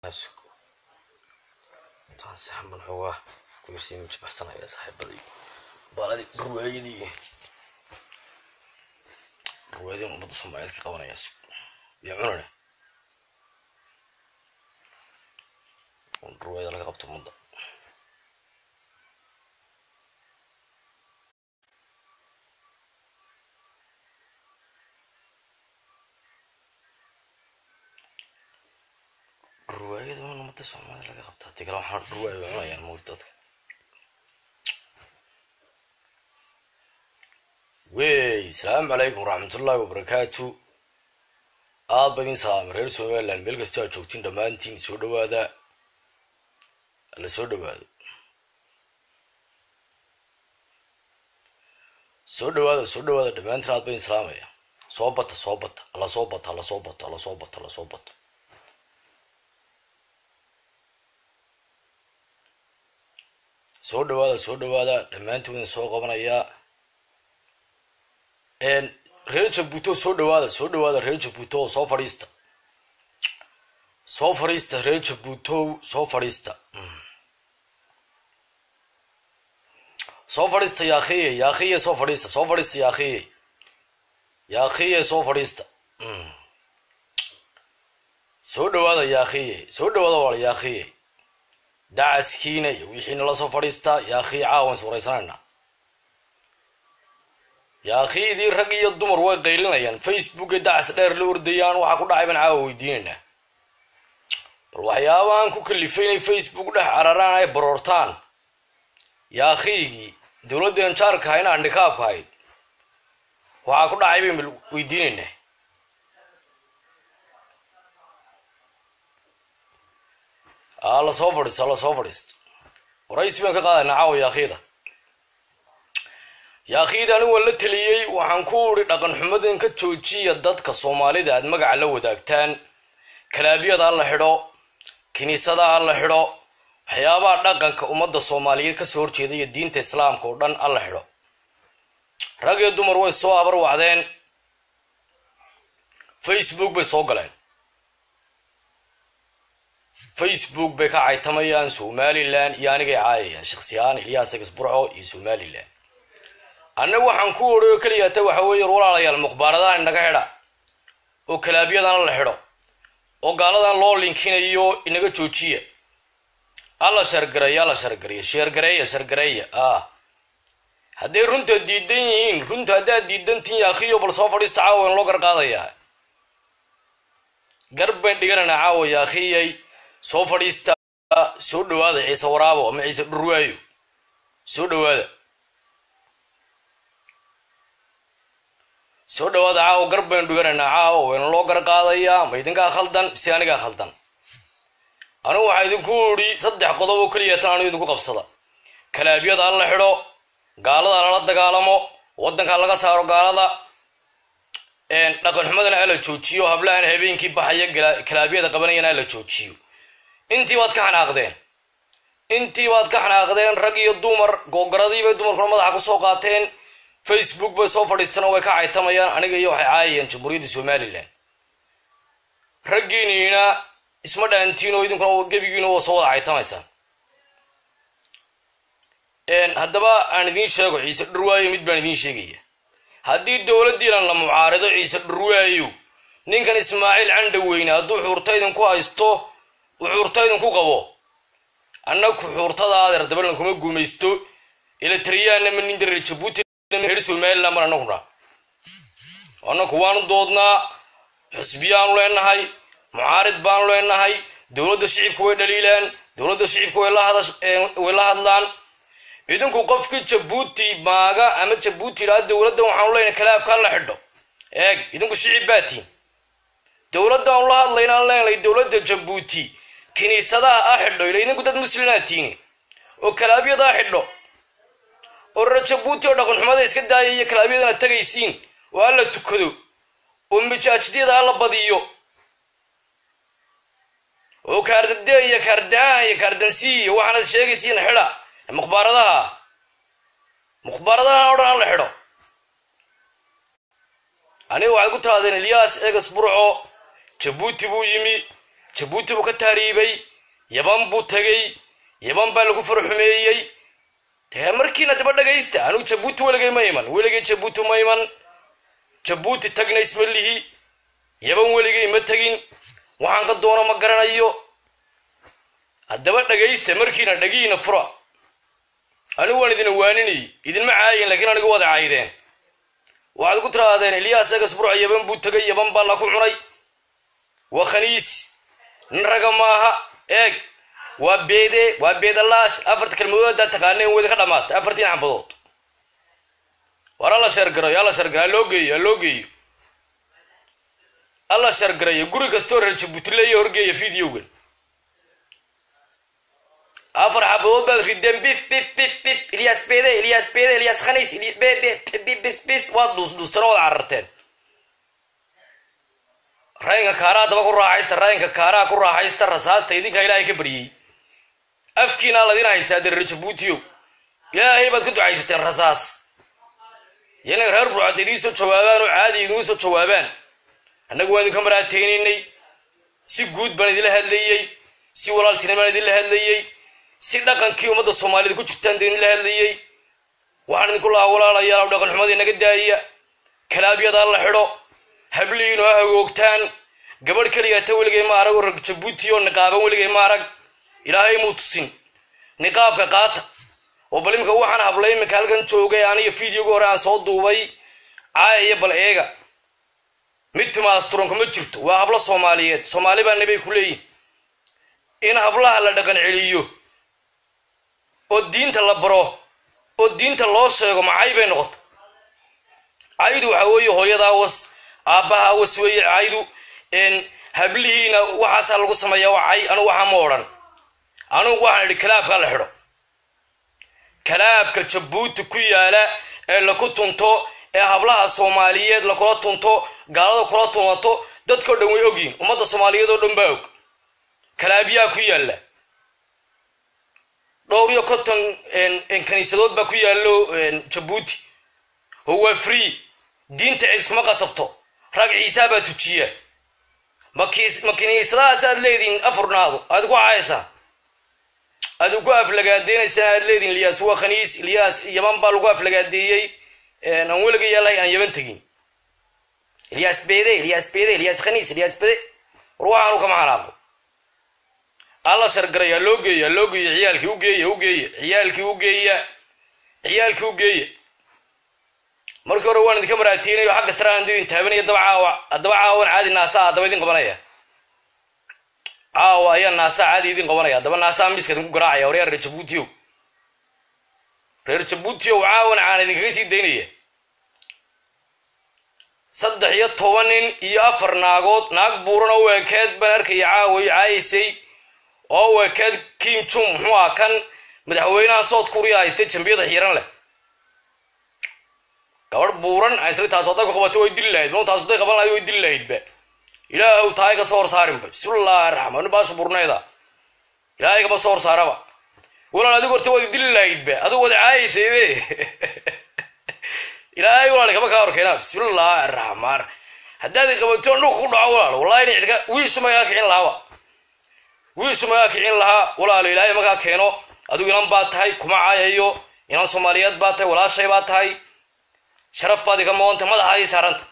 taasi xamban xoogaa kuyarsii majabaxsanaya saaxiibadii baaladii ruwaayadii ruwaayadii ummadda soomaaliyeed ka qabanaya iyo cunane ruwaayada laga qabto ummadda ruwaayada un ummadda soomaalida laga qabta hadii kale waxaan ruwaaya cunayaan mawti dadka wey asalaamu calaykum waraxmatullaahi wabarakaatu aad ba idin salaamay reer somaliland meel kastoo aad joogtiin dhammaantiin soo dhawaada alla soo dhawaado soo dhawaada soo dhawaada dhammaantiin aad ba idin salaamaya soo bata soo bata alla soo bata alla soo bato alla soo bato alla soo bato soo dhawaada soo dhawaada dhammaantiin idin soo qabanayaa reer jabuuto soo dhawaada soo dhawaada reer jabuuto soo fadhiista soo fadhiista reer jabuutow soo fadhiista soo fadhiista yaakhiye yaakhiye soo fadhiista soo fadhiista yaakhiye yaakhiye soo fadhiista soo dhawaada yaakhiye soo dhawaada waala yaakhiye dacaskiina iyo wixiina la soo fadhiistaa yaakhiye caawan suuraysanayna yaakhiidii rag iyo dumar way qaylinayaan facebooka dacas dheer la ordayaan waxaa ku dhacay baan caawa weydiinaynaa bal waxyaabahan ku kalifay inay facebook dhex cararaan ay baroortaan yaakhiigii dowladdan jaarka hayna andhikaabka hayd waxaa ku dhacay bayn bal weydiinaynaa aa la soo fadhiisto la soo fadhiisto waraysi baan ka qaadaynaa caawa yaakhiida yaakhiid anigu waan la teliyey waxaan ku uri dhaqan xumadan ka joojiya dadka soomaalida aad magaca la wadaagtaan kalaabyada ha la xidho kiniisada ha la xidho waxyaabaha dhaqanka ummadda soomaaliyeed kasoo horjeeda iyo diinta islaamka oo dhan ha la xidho rag iyo dumar way soo habar wacdeen facebook bay soo galeen facebook bay ka caytamayaan somalilan iyo anigay caayayaan shaksiyahaan ilyaas egsburco iyo somalilan annagu waxaan ku odhay oo keliyaata waxa weeye walaalayaal mukhbaaradahan inaga xidha oo kalaabyadana la xidho oo gaaladan loo linkinayo inaga joojiya alla shargareeya alla shargareeya sheergareeya shargareeya ah hadday runta diidan yihiin runta haddaad diidantiin yaakhiyo bal soo fadhiista caawa in loo garqaadayaa garb bayn dhigananaa caawa yaakhiyay soo fadhiista soo dhawaada ciise waraabo ama ciise dhurwaayo soo dhawaada soo dhawaada caawa gar baynu dhiganaynaa caawa wayna loo gar qaadayaa ma idinkaa khaldan mise anigaa khaldan anigu waxaa idinku idhi saddex qodob oo keliya tan anigu idinku qabsada kalaabyada ha la xidho gaalada lala dagaalamo waddanka laga saaro gaalada dhaqan xumadana hala joojiyo hablahan habeenkii baxaya kalaabyada qabanayana hala joojiyo intii baad ka xanaaqdeen intii baad ka xanaaqdeen rag iyo dumar googaradii bay dumarkuna madaxa kusoo qaateen facebook bay soo fadhiistaan oo way ka caytamayaan aniga iyo waxay caayayaan jamhuuriyadda somalilan raggiiniina isma dhaantiin oo idinkuna gebigiina waa soo wada caytamaysaan haddaba aan idiin sheego ciise dhurwaayo mid baan idiin sheegaya haddii dowladdiinan la mucaarido ciise dhurwaayo ninkan ismaaciil candhaweyne hadduu xuurta idinku haysto uu xuurta idinku qabo annagu xuurtada adeer dabalan kuma guumaysto ilatriyaana ma nin dareer jabuuti reer somaliland mar anaguna annaku waanu doodnaa xusbiyaanu leenahay mucaarid baanu leenahay dowladda shicibka way dhaliilaan dowladda shicibka way la hadlaan idinku qofkii jabuuti maaga ama jabuuti idhaa dowladdan waxaanu leenahay kalaabkaan la xidho eeg idinku shicib baatiin dowladdaanu la hadlaynaan leenahay dowladda jabuuti kiniisadaha a xidho ila idinku dad muslimaatiini oo kalaabyada a xidho oo reer jabuuti oo dhaqan xumada iska daaya iyo kalaabyadana tagaysiin oo alla tukado oo mijaajidyada alla badiyo oo kaardade iyo kaardaan iyo kaardansi iyo waxaanad sheegaysiin xidha mukhbaaradaha mukhbaaradahan o dhan alla xidho aniga waxaad ku tirahdeen eliyas egas burco jabuuti buu yimi jabuuti buu ka taariibay yaban buu tegey yaban baa lagu farxumeeyey dee markiina daba dhagaysta anugu jabuuti weligay ma iman weligay jabuuti ma iman jabuuti tagna isma lihi yaban weligay ma tegin waxaan ka doono ma garanayo haddaba dhagaysta markiina dhagiina fura anigu waan idin waaninay idinma caayin laakiin anigu wada caydeen waxaad ku tiraadeen ilyaas egasburc yaban buu tegay yaban baa la ku cunay waa khaniis nin raga maaha eeg waa beede waa beedalaash afarta kelmadood haddaad taqaaneen weyda ka dhamaatay afartiin xambadood war alla sheergarayo alla sheergarayo alloo geeyo alloo geeyo alla sheergarayo guri kastoo reer jabuutileeyo horgeeya videogan afar xabadood baad rideen bif bif bif bif ilyas bede ilyas bede ilyas khaniis bis bis waad dhuusdhuustana waad cararteen rayinka kaaraa daba ku raaxaysta rayinka kaaraa ku raaxaysta rasaasta idinkaa ilaahay ka baryey afkiinaa ladin haystaa dee reer jabuutiyo ilaahay baad ka ducaysateen rasaas yanaga reer burcad idiin soo jawaabaan oo caadi idigu soo jawaabaan annagu waan idinka maraateynaynay si guud baan idinla hadlayey si walaaltinimaan idinla hadlayey si dhaqankii ummadda soomaaliyed ku jirtaan idinla hadlayey waxaan idinku lahaa walaalayaal dhaqan xumadii naga daaya kalaabyada la xidho hablihiinu ha hagoogtaan gabadh keligaata weligay ma arag oo rag jabuuti oo niqaaban weligay ma arag ilaahay muu tusin niqaabka qaata oo bal imika waxaan hablay iminka halkan joogay aniga videoga hore aan soo duubay caaya iyo bal eega mid timaasturanka ma jirto waa hablo soomaaliyeed soomaali baa nabay ku leeyihin in hablaha la dhaqan celiyo oo diinta la baro oo diinta loo sheego macay bay noqota caydu waxa weeye hooyadaa was aabbaha was weeye caydu hablihiina waxaasaa lagu sameeyaa waa cay anugu waxaa ma odhan anugu waxaan idhi kalaabkaa la xidho kalaabka jabuuti ku yaala ee laku tunto ee hablaha soomaaliyeed lakula tunto gaalada kula tumato dadkao dhan way ogyihin ummadda soomaaliyeed oo dhan baa og kalaabyaa ku yaalla dhowr iyo konton kaniisadood baa ku yaallo jabuuti oo waa free diinta ciis kuma qasabto rag ciisaa baa tujiya ma kiniisadahaas aad leedihin afurnaado aad ku cayaysaa aad ku aflagaadeynaysaa aad leedihin ilyaas waa khaniis ilyaas yaban baa lagu aflagaadeeyey aan weliga yaalahay aan yaban tegin ilyaas bede ilyaas bede ilyaas khaniis ilyaas bede war waxaanu kama xanaaqo alla shargaraya loo geeya loo geeya ciyaalkii u geeya u geeya ciyaalkii u geeya ciyaalkii u geeya markii hore waan idinka maraateynayo xagga sare aan idin taabanaya daba caawa haddaba caawan caadi naasaa haddaba idin qabanaya caawa ayaa naasaa caadi idin qabanaya haddaba naasaa miiska idinku garaacaya waryaa reer jabuutiyow reer jabuutiyow caawan caan idinkaga sii daynaya saddex iyo toban nin iyo afar naagood naag buuran oo weekeed baan arkaya caawayo caayaysay oo weekeed kim jum muxuu ah kan madaxweynaha sood kuriya haystay jambiyada xiiran leh gabadh buuran isla taas hadday ku qabato way dili lahayd ma taas hadday qaban lahayd way dili lahaydba ilaahow tahay ka soo hor saarinba bismillaahi raxmaan baasha burneeda ilaahay kama soo hor saaraba walaal adigu horta waad dili lahaydba adigu wada caayaysaybe ilaahay walaal kama kaa horkeena bismillaahi raxmaan haddaad qabato dhulka ku dhaco walaal wallahi ina cidka wiishu magaa kicin lahaaba wiishu magaa kicin lahaa walaalo ilaahay magaa keeno adigu inan baa tahay kuma caayayo inan soomaaliyeed baa tahay walaashay baa tahay sharaf baad iga moonta madaxaadii saaranta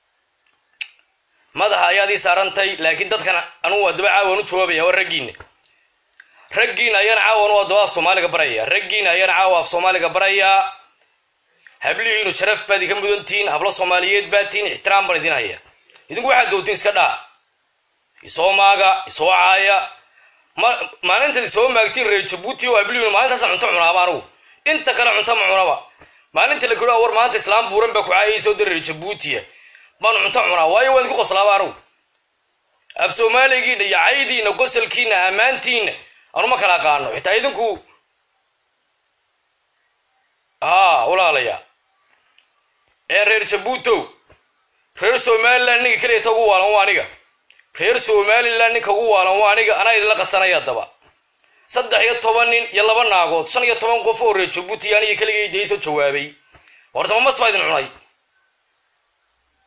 madaxa ayaadii saarantay laakiin dadkan anugu adaba caawan u jawaabaya waa raggiina raggiina ayaan caawan u adaba af soomaaliga baraya raggiina ayaan caawa af soomaaliga barayaa hablihiinu sharaf baad iga mudantihiin hablo soomaaliyeed baad tihiin ixtiraam baan idin haya idinku waxaad doontiin iska dhaa isoo maaga isoo caaya maalintaad isoo maagtiin reer jabuuti oo hablihiinu maalintaasa cunto cunaaba anugu inta kale cunto ma cunaba maalinta la kudhaa war maanta islaam buuran baa ku caayaysa o dareer jabuutiya baan cunto cunaa waayo waan idinku qoslaaba anugu af soomaaligiina iyo caydiina qosalkiina ammaantiina anuma kala aqaano xitaa idinku haa walaalaya ee reer jabuutow reer somaliland ninka keliyata ugu waalan waa aniga reer somaliland ninka ugu waalan waa aniga anaa idinla qasanaya haddaba saddex iyo toban nin iyo laba naagood shan iyo toban qof oo reer jabuuti aniga keligay dee soo jawaabay horta mamas baa idin cunay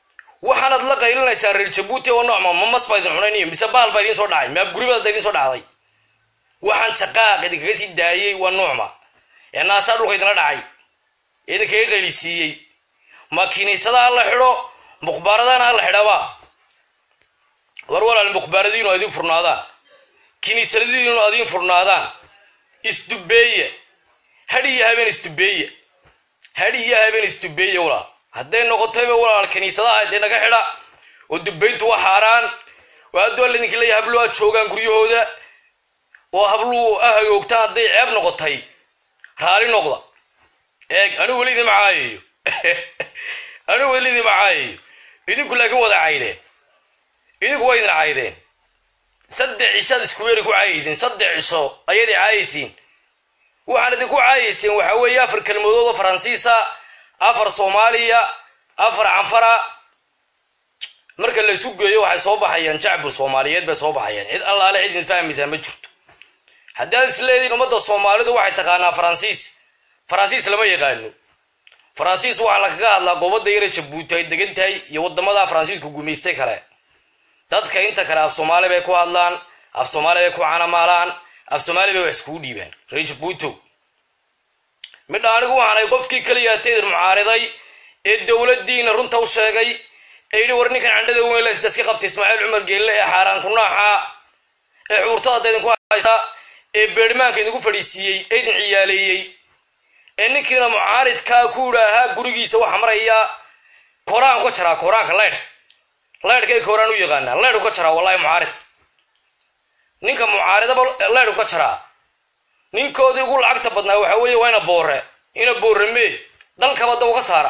waxaanaad la qaylinaysaa reer jabuuti oo noocma ma mas baa idin cunayniyo mise baal baa idiin soo dhacay maab guribaada idiin soo dhacday waxaan jaqaaq idinkaga sii daayey waa nuucma ee naasaa dhulka idinla dhacay ee idinkaga qaylisiiyey ma kiniisada ha la xidho mukhbaaradana ha la xidhaba war walaal mukhbaaradiinu adiin furnaadaan kiniisadadiinu adiin furnaadaan isdubeeye hadh iyo habeen isdubeeye hadh iyo habeen isdubeeye walaal hadday noqotayba walaal kiniisadaha dee naga xidha oo dubayntu waa xaaraan oo addoo laydinka leeyahay habluhu aad joogaan guryahooda oo habluhu a hagoogtaan hadday ceeb noqotay raali noqda eeg anigu weli idin macaayayo anigu weli idin macaayayo idinku laakiin wada caydeen idinku waa idin caydeen saddex cishaad isku weeri ku caayayseen saddex cisho ayaad i caayaysiin waxaan idinku caayayseen waxaa weeye afar kelmadood oo faransiisa afar soomaaliya afar canfara marka la isu geeyo waxay soo baxayaan jacbur soomaaliyeed bay soo baxayaan cid allaale cid idin fahmaysaa ma jirto haddaad is leediin ummadda soomaalidu waxay taqaanaa faransiis faransiis lama yaqaano faransiis waxaa lagaga hadlaa goobadda yara jabuuti ay degan tahay iyo wadamada faransiisku gumaystay kale dadka inta kale af soomaali bay ku hadlaan af soomaali bay ku canamaalaan af soomaali bay wax iskugu dhiibaan reer jabuuto midha anigu waxaanay qofkii keliyaata idin mucaariday ee dowladdiina runta u sheegay ee yidhi war ninkan candhada weyn la isdaska qabtay ismaaciil cumar geelle ee xaaraan kunaaxa ee xuurtada idinku haysa ee beerhmaanka idinku fadhiisiiyey ee idin ciyaaleeyey ee ninkiina mucaaridkaa ku idhaahaa gurigiisa waxa maraya koraan ka jaraa koraanka leydh leydhkay koraan u yaqaanaa leydhu ka jaraa wallahi mucaaridka ninka mucaaridaba leydhu ka jaraa ninkoodii ugu lacagta badnaa waxa weeye waa ina boore ina boore mee dalkaba da uga saara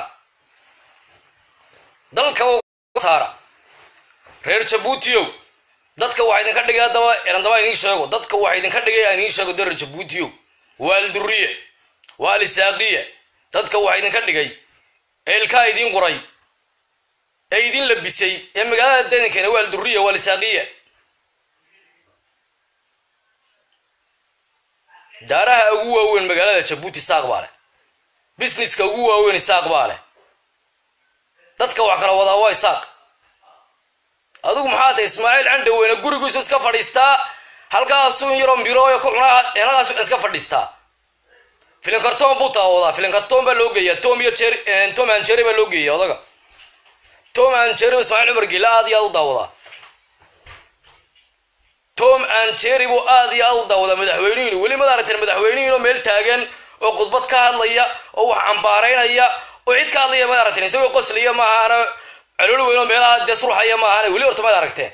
dalkaba uga saara reer jabuutiyow dadka waxa idinka dhigay haddaba erandaba idiin sheego dadka waxa idinka dhigay aan idiin sheego de reer jabuutiyow waa alduriye waa alisaaqiya dadka waxa idinka dhigay ee ilkaa idiin qoray ee idin labisay ee magaalada dedankeena waa alduriya waa alisaaqiya daaraha ugu waaweyn magaalada jabuuti saaq baa leh busineska ugu waaweyn isaaq baa leh dadka wax kala wadaa waa isaaq adigu maxaa tahay ismaaciil candhaweyne gurigiisu iska fadhiistaa halkaasuu in yaroo mirooyo ku cunaa halkaasu iska fadhiistaa filin kartoon buu taawadaa filin kartoon baa loo geeyaa tom iyo jer tom and jerry baa loo geeya odaga tom and jerry ismaaciil cumar gila aad iyo aad u daawadaa tom and jerry buu aad iyo aad u daawadaa madaxweynihiinu weli mad aragteen madaxweynihiinoo meel taagan oo khudbad ka hadlaya oo wax cambaaraynaya oo cid ka hadlaya mad aragteen isagoo qoslaya maahaana calool weyn oo meelaha dee surxaya maahaana weli horta mad aragteen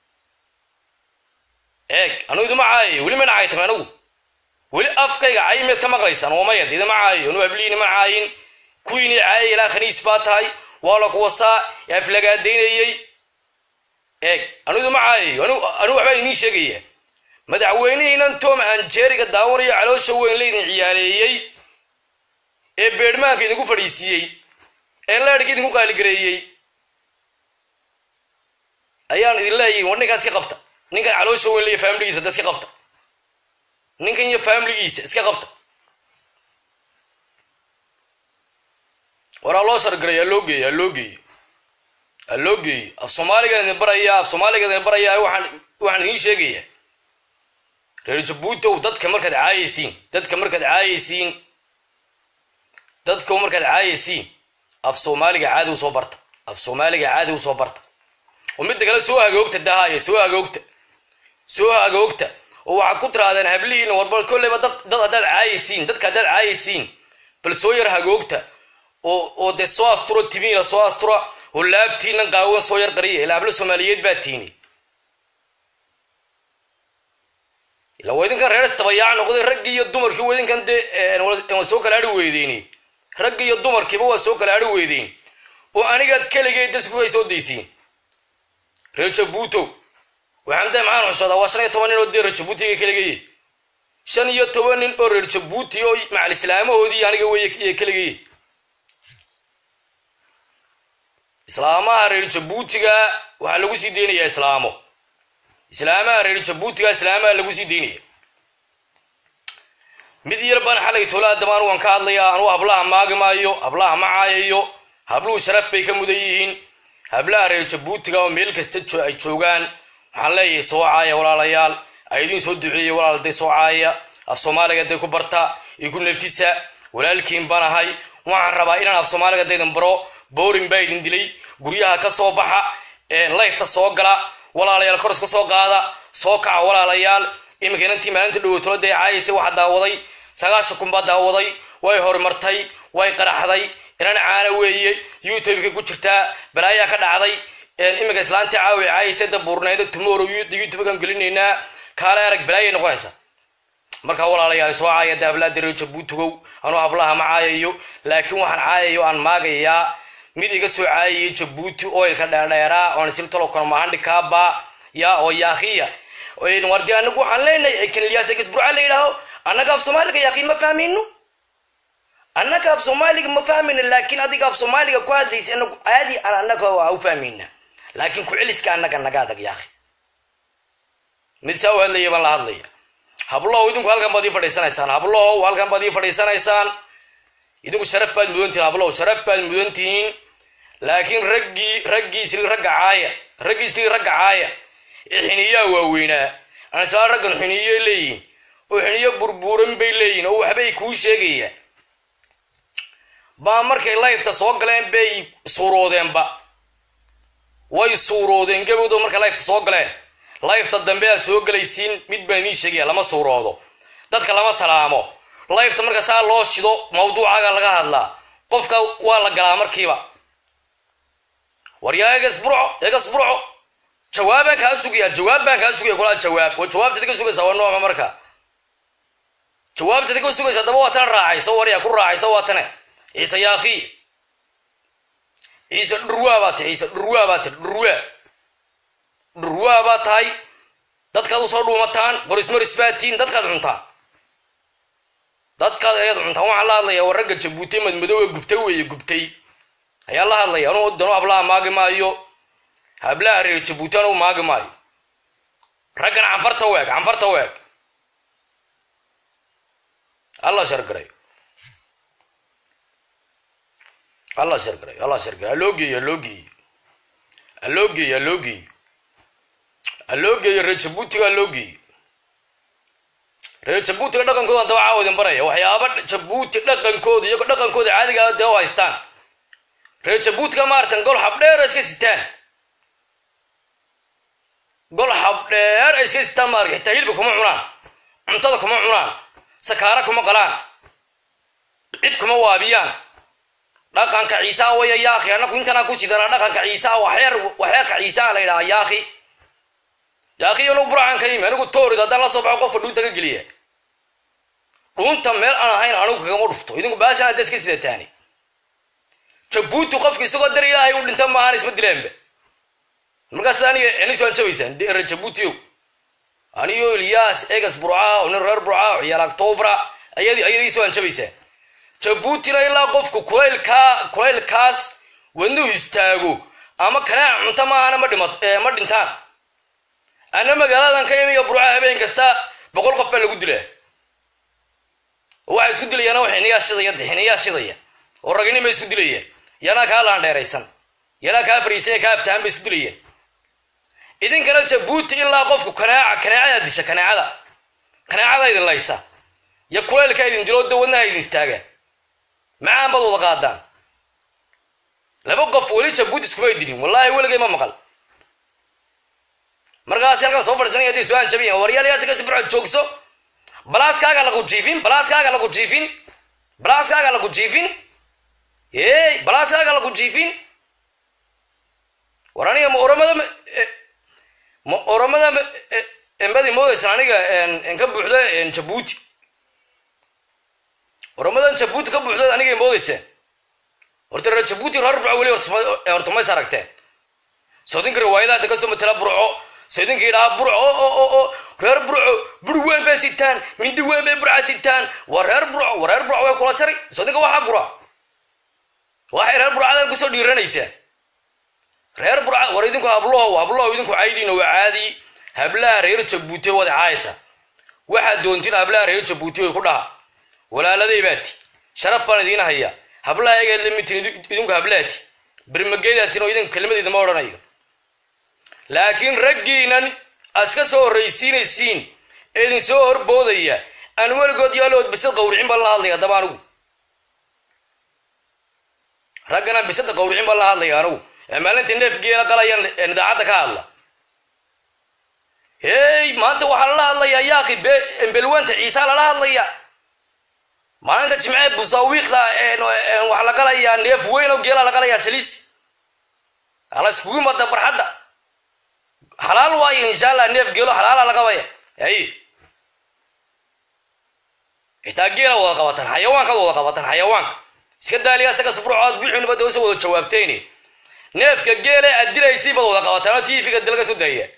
eeg anu idima caayayo weli mana caaytame anigu weli afkayga caymeed ka maqlaysaan oo mayad idima caayayo anu abliini ma caayin kuwiinii caayay ilaa khaniis baa tahay waa la kuwasaa ee aflagaadaynayey eeg anu idima caayayo anu waxbaan idiin sheegaya madaxweynihiinan tom aan jeeriga daawanayo caloosha weyn laydin ciyaaleeyey ee beedhmaanka idinku fadhiisiiyey ee leedhka idinku qaaligareeyey ayaan idin leeyahy war ninkaan iska qabta ninkan caloosha weyn leeya faamiligiisa da iska qabta ninkan iyo faamiligiisa iska qabta waraa loo shargaray aloo geeyo aloo geeyo aloo geeyo af soomaaligan idin baraya af soomaaliga idin baraya waxaan waxaan idiin sheegaya reer jabuutow dadka markaad caayaysiin dadka markaad caayaysiin dadka markaad caayaysiin af soomaaliga caadi usoo barta af soomaaliga caadi usoo barta oo midda kale soo hagoogta dahaya soo hagoogta soo hagoogta oo waxaad ku tirahdeen hablihiina warbal kolleyba dad dad haddaad caayaysiin dadka haddaad caayaysiin bal soo yar hagoogta oo oo dee soo asturo timiina soo astura oo laabtiinan qaawan soo yar qariya ilaa hablo soomaaliyeed baa tiini ila waa idinkan reer istabayaac noqday raggii iyo dumarkii waa idinkan dee waa soo kala adhi weydeyni raggii iyo dumarkiiba waa soo kala adhi weydeyn oo anigaad keligeed dasku ay soo daysiin reer jabuuto waxaan dee maxaan xushoodaa waa shan iyo toban nin oo dee reer jabuutiga keligeye shan iyo toban nin oo reer jabuuti oo macal islaamahoodii aniga wey keligeye islaamaha reer jabuutiga waxaa lagu sii deynayaa islaamo islaamaha reer jabuutiga islaamaha lagu sii deynaya mid yar baan xalay tolaa damaan waan ka hadlayaa anuu hablaha maagi maayo hablaha ma caayayo habluhu sharaf bay ka mudan yihiin hablaha reer jabuutiga oo meel kasta ay joogaan waxaan leeyahay soo caaya walaalayaal aydiin soo duceeya walaal day soo caaya af soomaaliga day ku barta igu nafisa walaalkiin baan ahay waxaan rabaa inaan af soomaaliga daydan baro boorin baa idin dilay guryaha ka soo baxa layfta soo gala walaalayaal koros ka soo qaada soo kaca walaalayaal iminka inantii maalinta dhowotolo dee caayaysa waxa daawaday sagaashan kun baa daawaday way horumartay way qaraxday inan caana weeye youtubeka ku jirtaa balaayaa ka dhacday iminka islaantii caawi caayaysa da buurnayda tomorrow youtubekan gelinaynaa kaale arag balaayay noqonaysa markaa walaalayaal soo caaya da hablaha dareer jabuutigow anuu hablaha ma caayayo laakiin waxaan caayayo aan maagayaa mid iga soo caayaya jabuuti oilka dheerdheeraa oon siltalo konomahandhikaaba ya oo yaakiya wardi anagu waxaan leenahay kanliyaasegasburca la yidhaaho annaga af soomaaliga yaaki ma fahmayno annaga af soomaaliga ma fahmayno laakiin adiga af soomaaliga ku hadlaysa anagu aadi aan annaga waa u fahmayna laakiin ku-celiska annaga naga adag yaaki mid saa u hadlaya baan la hadlaya hablow idinku halkan baad ii fadhiisanaysaan hablow halkan baad ii fadhiisanaysaan idinku sharaf baad mudantihiin hablow sharaf baad mudantihiin laakiin raggii raggiisli ragga caaya raggiisli ragga caaya ee xiniyaa waaweynaa aan islaan raggan xiniyo leeyihin oo xiniyo burbuuran bay leeyihin oo waxbay kuu sheegayaan baa markay layfta soo galeen bay suuroodeenba way suuroodeen gabowdo markay layfta soo galeen layfta dambe aad soo gelaysiin mid baan idiin sheegaya lama suuroodo dadka lama salaamo layfta marka saa loo shido mawduucaga laga hadlaa qofka waa la galaa markiiba waryaa egas burco egas burco jawaabaan kaa sugaya jawaab baan kaa sugaya kulaa jawaab oo jawaabtada ka sugaysa waa noocma marka jawaabtada ka sugaysa daba waa tana raacayso warya ku raacayso waa tane ciise yaakhi ciise dhurwaa baa tahay ciise dhurwaa baa tahay dhurwaa dhurwaa baa tahay dadkaad usoo dhuumataan qorismaris baa tihiin dadkaad cuntaan dadkaad ayaad cuntaan waxaan la hadlaya waa ragga jabuutay madmadoowe gubtay weeye gubtay ayaa la hadlaya anu danu hablaha maagi maayo hablaha reer jabuuti anu maagi maayo raggan canfarta weeg canfarta weeg alla shargaray alla shargaray alla shargaray aloo geeyo aloo geeyo aloo geeyo aloo geeyo aloo geeyo reer jabuutiga aloo geeyo reer jabuutiga dhaqankooda daba caawadin baraya waxyaaba jabuuti dhaqankooda iyago dhaqankooda caadiga dee u haystaan reer jabuutiga maaratan gol habdheer iska sitaan gol habdheer ay iska sitaan maarka xitaa hilba kuma cunaan cuntada kuma cunaan sakaara kuma qalaan cid kuma waabiyaan dhaqanka ciisaa waya yaakhi annaku intanaa ku sidana dhaqanka ciisaa waxeer waxeerka ciisaa la yidhaha yaakhi yaakhi anu burcan ka yimi anigu toorid haddaan la soo baxo qofka dhuunta ka geliya dhuunta meel aan ahayn anigu kagama dhufto idinku baashaan hadda iska sidataani jabuuti qofka isagoo dar ilaahay u dhinta maahan isma dileenba markaas aniga anis waan jabaysaan reer jabuutiow aniyo ilyaas egas burca oo nin reer burca oo ciyaal octobra ayadiis waan jabaysaan jabuutina ilaa qofku kulaylkaa kulaylkaas wadnuhu istaago ama kanaac cunto maahana ma dhima ma dhintaan ana magaaladan ka imiga burca habeen kasta boqol qof baa lagu dilaa oo waxay isku dilayaan oo xiniyaa shidaya xiniyaa shidaya oo raginima isku dilayaan yanaa kaa laandheeraysan yanaa kaa fariisanya kaa aftahan bay isku dilayaan idinkana jabuuti ilaa qofku kanaaca kanaacada disha kanaacada kanaacada idin laysa iyo kulaylka idin dilo da wadnaha idin istaagaan macaan baad wada qaadaan laba qof weli jabuuti iskuma dilin wallaahi weligay ma maqal markaas halkan soo fadhiisanaya hadday soo anjabayan waryaalayaasi kasi fircood joogso balaaskaaga lagu jiifin balaaskaaga lagu jiifin balaaskaaga lagu jiifin hey balaaskaaga lagu jiifin war aniga ma oramada ma oramada embadi moodaysan aniga ka buuxda jabuuti oramadan jabuuti ka buuxda aniga moodayseen horta reer jabuuti reer burco weli horta mays aragteen soodinka riwaayadaha inta kasoo matala burco soodinka yidhaha burco o reer burco bur weyn bay sitaan mindi weyn bay burca sitaan waa reer burco waa reer burco way kula jari soodinka waxaa gura waxay reer burcadan kusoo dhiiranaysaa reer burca war idinku habloho habloho idinku caydiina waa caadi hablaha reer jabuuti wada caaysa waxaad doontiin hablaha reer jabuuti way ku dhaha walaaladay baati sharaf baan idiin hayaa hablaha egeed lamitin idinku hablaati birmageedaatin oo idinku kelmadeeda ma odhanayo laakiin raggiinan aad iska soo horraysiinaysiin ee idin soo horboodaya aan weligood yaalood bisad qawricin baan la hadlaya haddaba anigu raggana bisada qawricin baan la hadlaya anigu ee maalinta neefgeela qalayaan idaacadda ka hadla hey maanta waxaa lala hadlayaa yaaqi be embelwanta ciisaa lala hadlaya maalinta jimcee busaawiiqda waxaa la qalayaa neef weyn oo geelaa la qalayaa shaliis ala iskugu mada barxadda xalaal waayo insha allah neef geelo xalaala la qabaya hay xitaa geela wada qabataan xayawaankaad wada qabataan xayawaanka iska daaliya isaga sufrucood buuxinaba dawsa wada jawaabteen neefka geele aad dilaysay baad wada qabataan oo tv-ga dalka soo daaya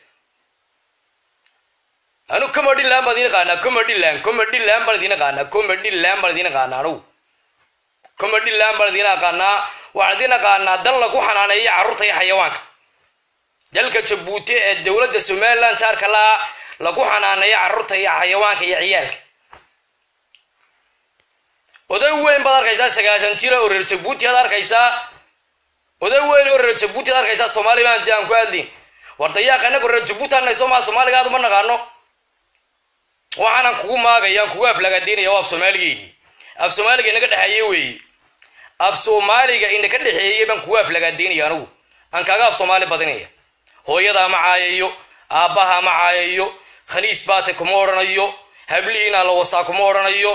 anu comediland baan idin qaanaa comediland comediland baan idin qaanaa comediland baan idin qaanaa anugu comediland baan idin qaanaa waxaan idin qaanaa dal lagu xanaaneeya carruurta iyo xayawaanka dalka jabuuti ee dowladda somaliland jaarka laa lagu xanaaneeya carruurta iyo xayawaanka iyo ciyaalka oday weyn baad arkaysaa sagaashan jira oo reer jabuuti aad arkaysaa oday weyn oo reer jabuuti aad arkaysaa somaliland dee aan ku hadlin war dayaaqa inago reer jabuuti anay soomaa soomaaliga aad uma naqaano waxaanan kugu maagayaan kugu aflagaadaynaya oo af soomaaligeeni af soomaaliga inaga dhexeeye weeye af soomaaliga inaka dhexeeyey baan kugu aflagaadaynaya anigu aan kaaga af soomaali badinaya hooyadaa ma caayayo aabbaha ma caayayo khaniis baate kuma odhanayo hablihiina la wasaa kuma odhanayo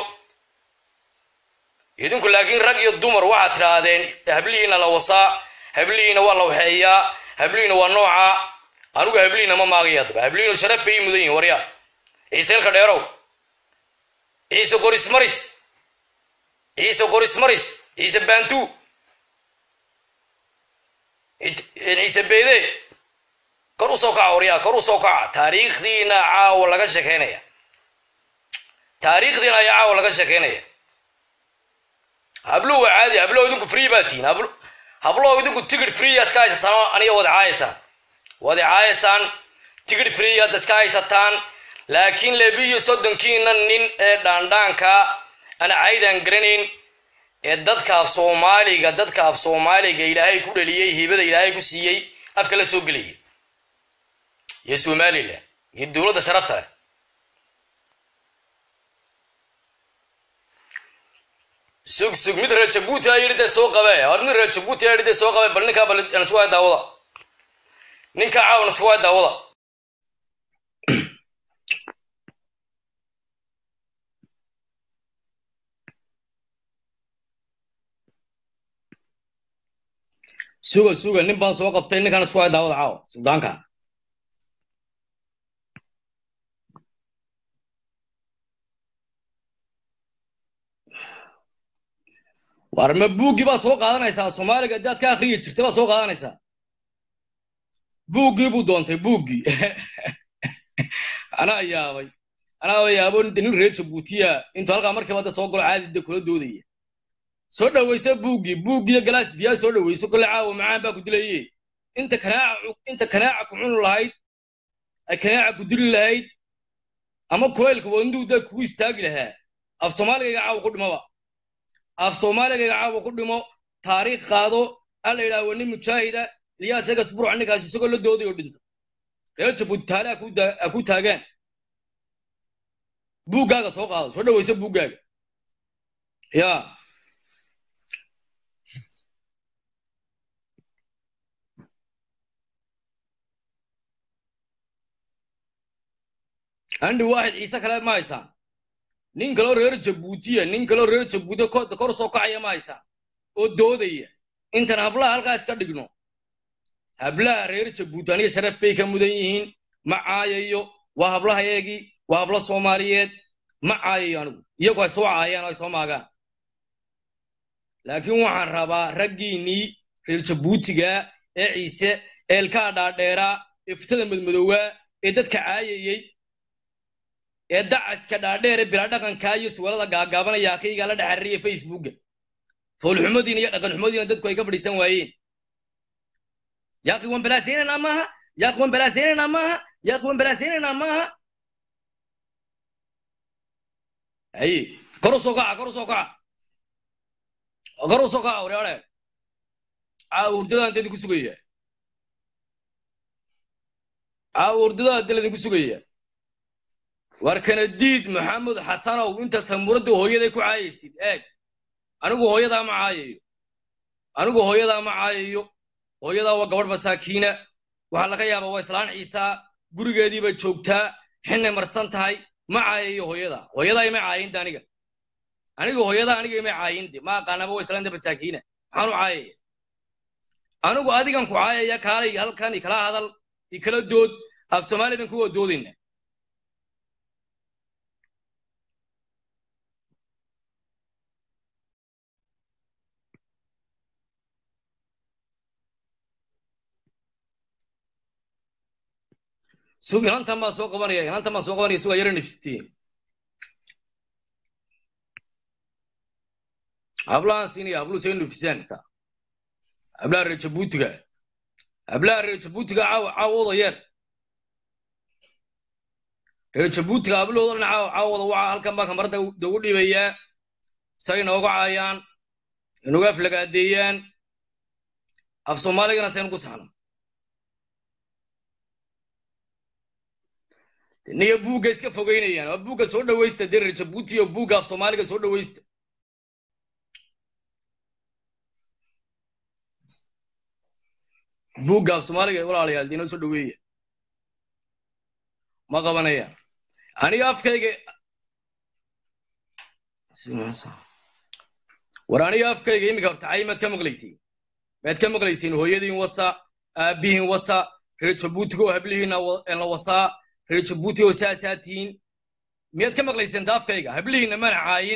idinku laakiin rag iyo dumar waxaad tidhaahdeen hablihiina la wasaa hablihiina waa la waxeeyaa hablihiina waa nooca anigu hablihiina ma maagaya adaba hablihiinu sharaf bay mudan yihin warya ciise ilka dheerow ciise qoris maris ciise qoris maris ciise bantu ciise beyde kor u soo kaca waryaa kor u soo kaca taariikhdiina caawa laga shekeynaya taariikhdiina ayaa caawa laga shekeynaya habluhu waa caadi hablow idinku free baa tihin hablow idinku tigid free iska haysataan aniga wada caayaysaan wada caayaysaan tigid free aad iska haysataan laakiin lebiyo soddonkiina nin ee dhaandhaanka aan caydan garanayn ee dadka af soomaaliga dadka af soomaaliga ilaahay ku dhaliyey hibada ilaahay ku siiyey afka la soo gelaya iyo somalilan iyo dowladda sharafta leh sug sug mid reer jabuuti a yidhi dee soo qabe hor mid reer jabuuti a yidhi dee soo qabe bal ninkaa bal nasku hay daawada ninkaa caawa nasku hay daawada suga suga nin baan soo qabtay ninkaan isku hay daawada caawa suldaanka war ma buuggii baa soo qaadanaysaa soomaaliga haddaad ka akriyi jirtay baa soo qaadanaysaa buuggii buu doontay buuggii anaa yaabay anaa yaabo nin reer jabuutiya intuu halkaa markiiba da soo galo caadida kula doodaya soo dhawaysa buuggii buuggiiyo galaas biyaa soo dhawayso kolle caawa macaan baa ku dilaye inta kanaaca inta kanaaca ku cuni lahayd ay kanaaca ku dili lahayd ama kulaylka wadnuu da kugu istaagi lahaa af soomaaligayga caawa ku dhimaba af soomaaligayga caawa ku dhimo taariikh qaado a la yidhaha waa nin mujaahida ilyaas egas buruc ninkaas isagoo la dooday oo dhinta reer jabuuti taale a ku taagaan buuggaaga soo qaado soo dhawaysa buuggaaga ya andhi waaxid ciise kale ma haysaan nin kaloo reer jabuutiya nin kaloo reer jabuutiya kor soo kacaya ma haysaan oo doodaya intan hablaha halkaa iska dhigno hablaha reer jabuuti aniga sharaf bay ka mudan yihiin ma caayayo waa hablahayeegii waa hablo soomaaliyeed ma caayayo anigu iyagu ay soo caayaan oo ay soo maagaan laakiin waxaan rabaa raggiinnii reer jabuutiga ee ciise eelkaa dhaadheeraa ee fitada madmadowaa ee dadka caayayey ee dacaska dhaadheere bilaa dhaqankaa iyo suwalada gaagaabanaya akaygaa la dhexariya facebooka foolxumadiina iyo dhaqanxumadiina dadku ay ka fadhiisan waayeen yaaqi waan balaasaynanaa maaha yaaqi waan balaasaynanaa maaha yaaqi waan balaasaynanaa maaha haye kor u soo kaca kor u soo kaca kor u soo kaca wareere caawa hurdadaan dadinku sugaya caawa hurdadaan dal idinku sugaya war kanadiid maxamed xasanow intaad samuuradda hooyaday ku caayaysid eeg anigu hooyadaa ma caayayo anigu hooyadaa ma caayayo hooyadaa waa gabadh masaakiina waxaa laga yaabaa waa islaan ciisaa gurigeedii bay joogtaa xinay marsan tahay ma caayayo hooyadaa hooyadaa ima caayinde aniga aniga hooyadaa aniga ima caayinde ma aqaanaba waa islaanta masaakiina maxaan u caayaya anigu adigan ku caayaya kaalay halkan ikala hadal ikala dood af soomaali ban kuwa doodayna sug inantan baan soo qabanaya inantan baan soo qabanaya sugaa yara nafsitiin hablahan siinaya habluhu say nafisaan xitaa hablaha reer jabuutiga hablaha reer jabuutiga caawa caawooda yeer reer jabuutiga hablahooda dhan caawa caawooda waca halkan baa kamarada ugu dhibayaa say inooga caayaan inuga aflagaadeeyaan af soomaaligana saynu ku saxno niyo buugga iska fogeynayaan waa buugga soo dhawaysta dee reer jabuuti iyo buugga af soomaaliga soo dhawaysta buugga af soomaaliga walaalayaal dee inoo soo dhaweeya ma qabanaya aniga afkayga war aniga afkayga iminka horta cay maad ka maqlaysiin maad ka maqlaysiin hooyadiin wasa aabbihiin wasa reer jabuutiga oo hablihiina la wasaa reer jabuuti oo saasaa tihiin miyaad ka maqlayseen daafkayga hablihiinna maan caayin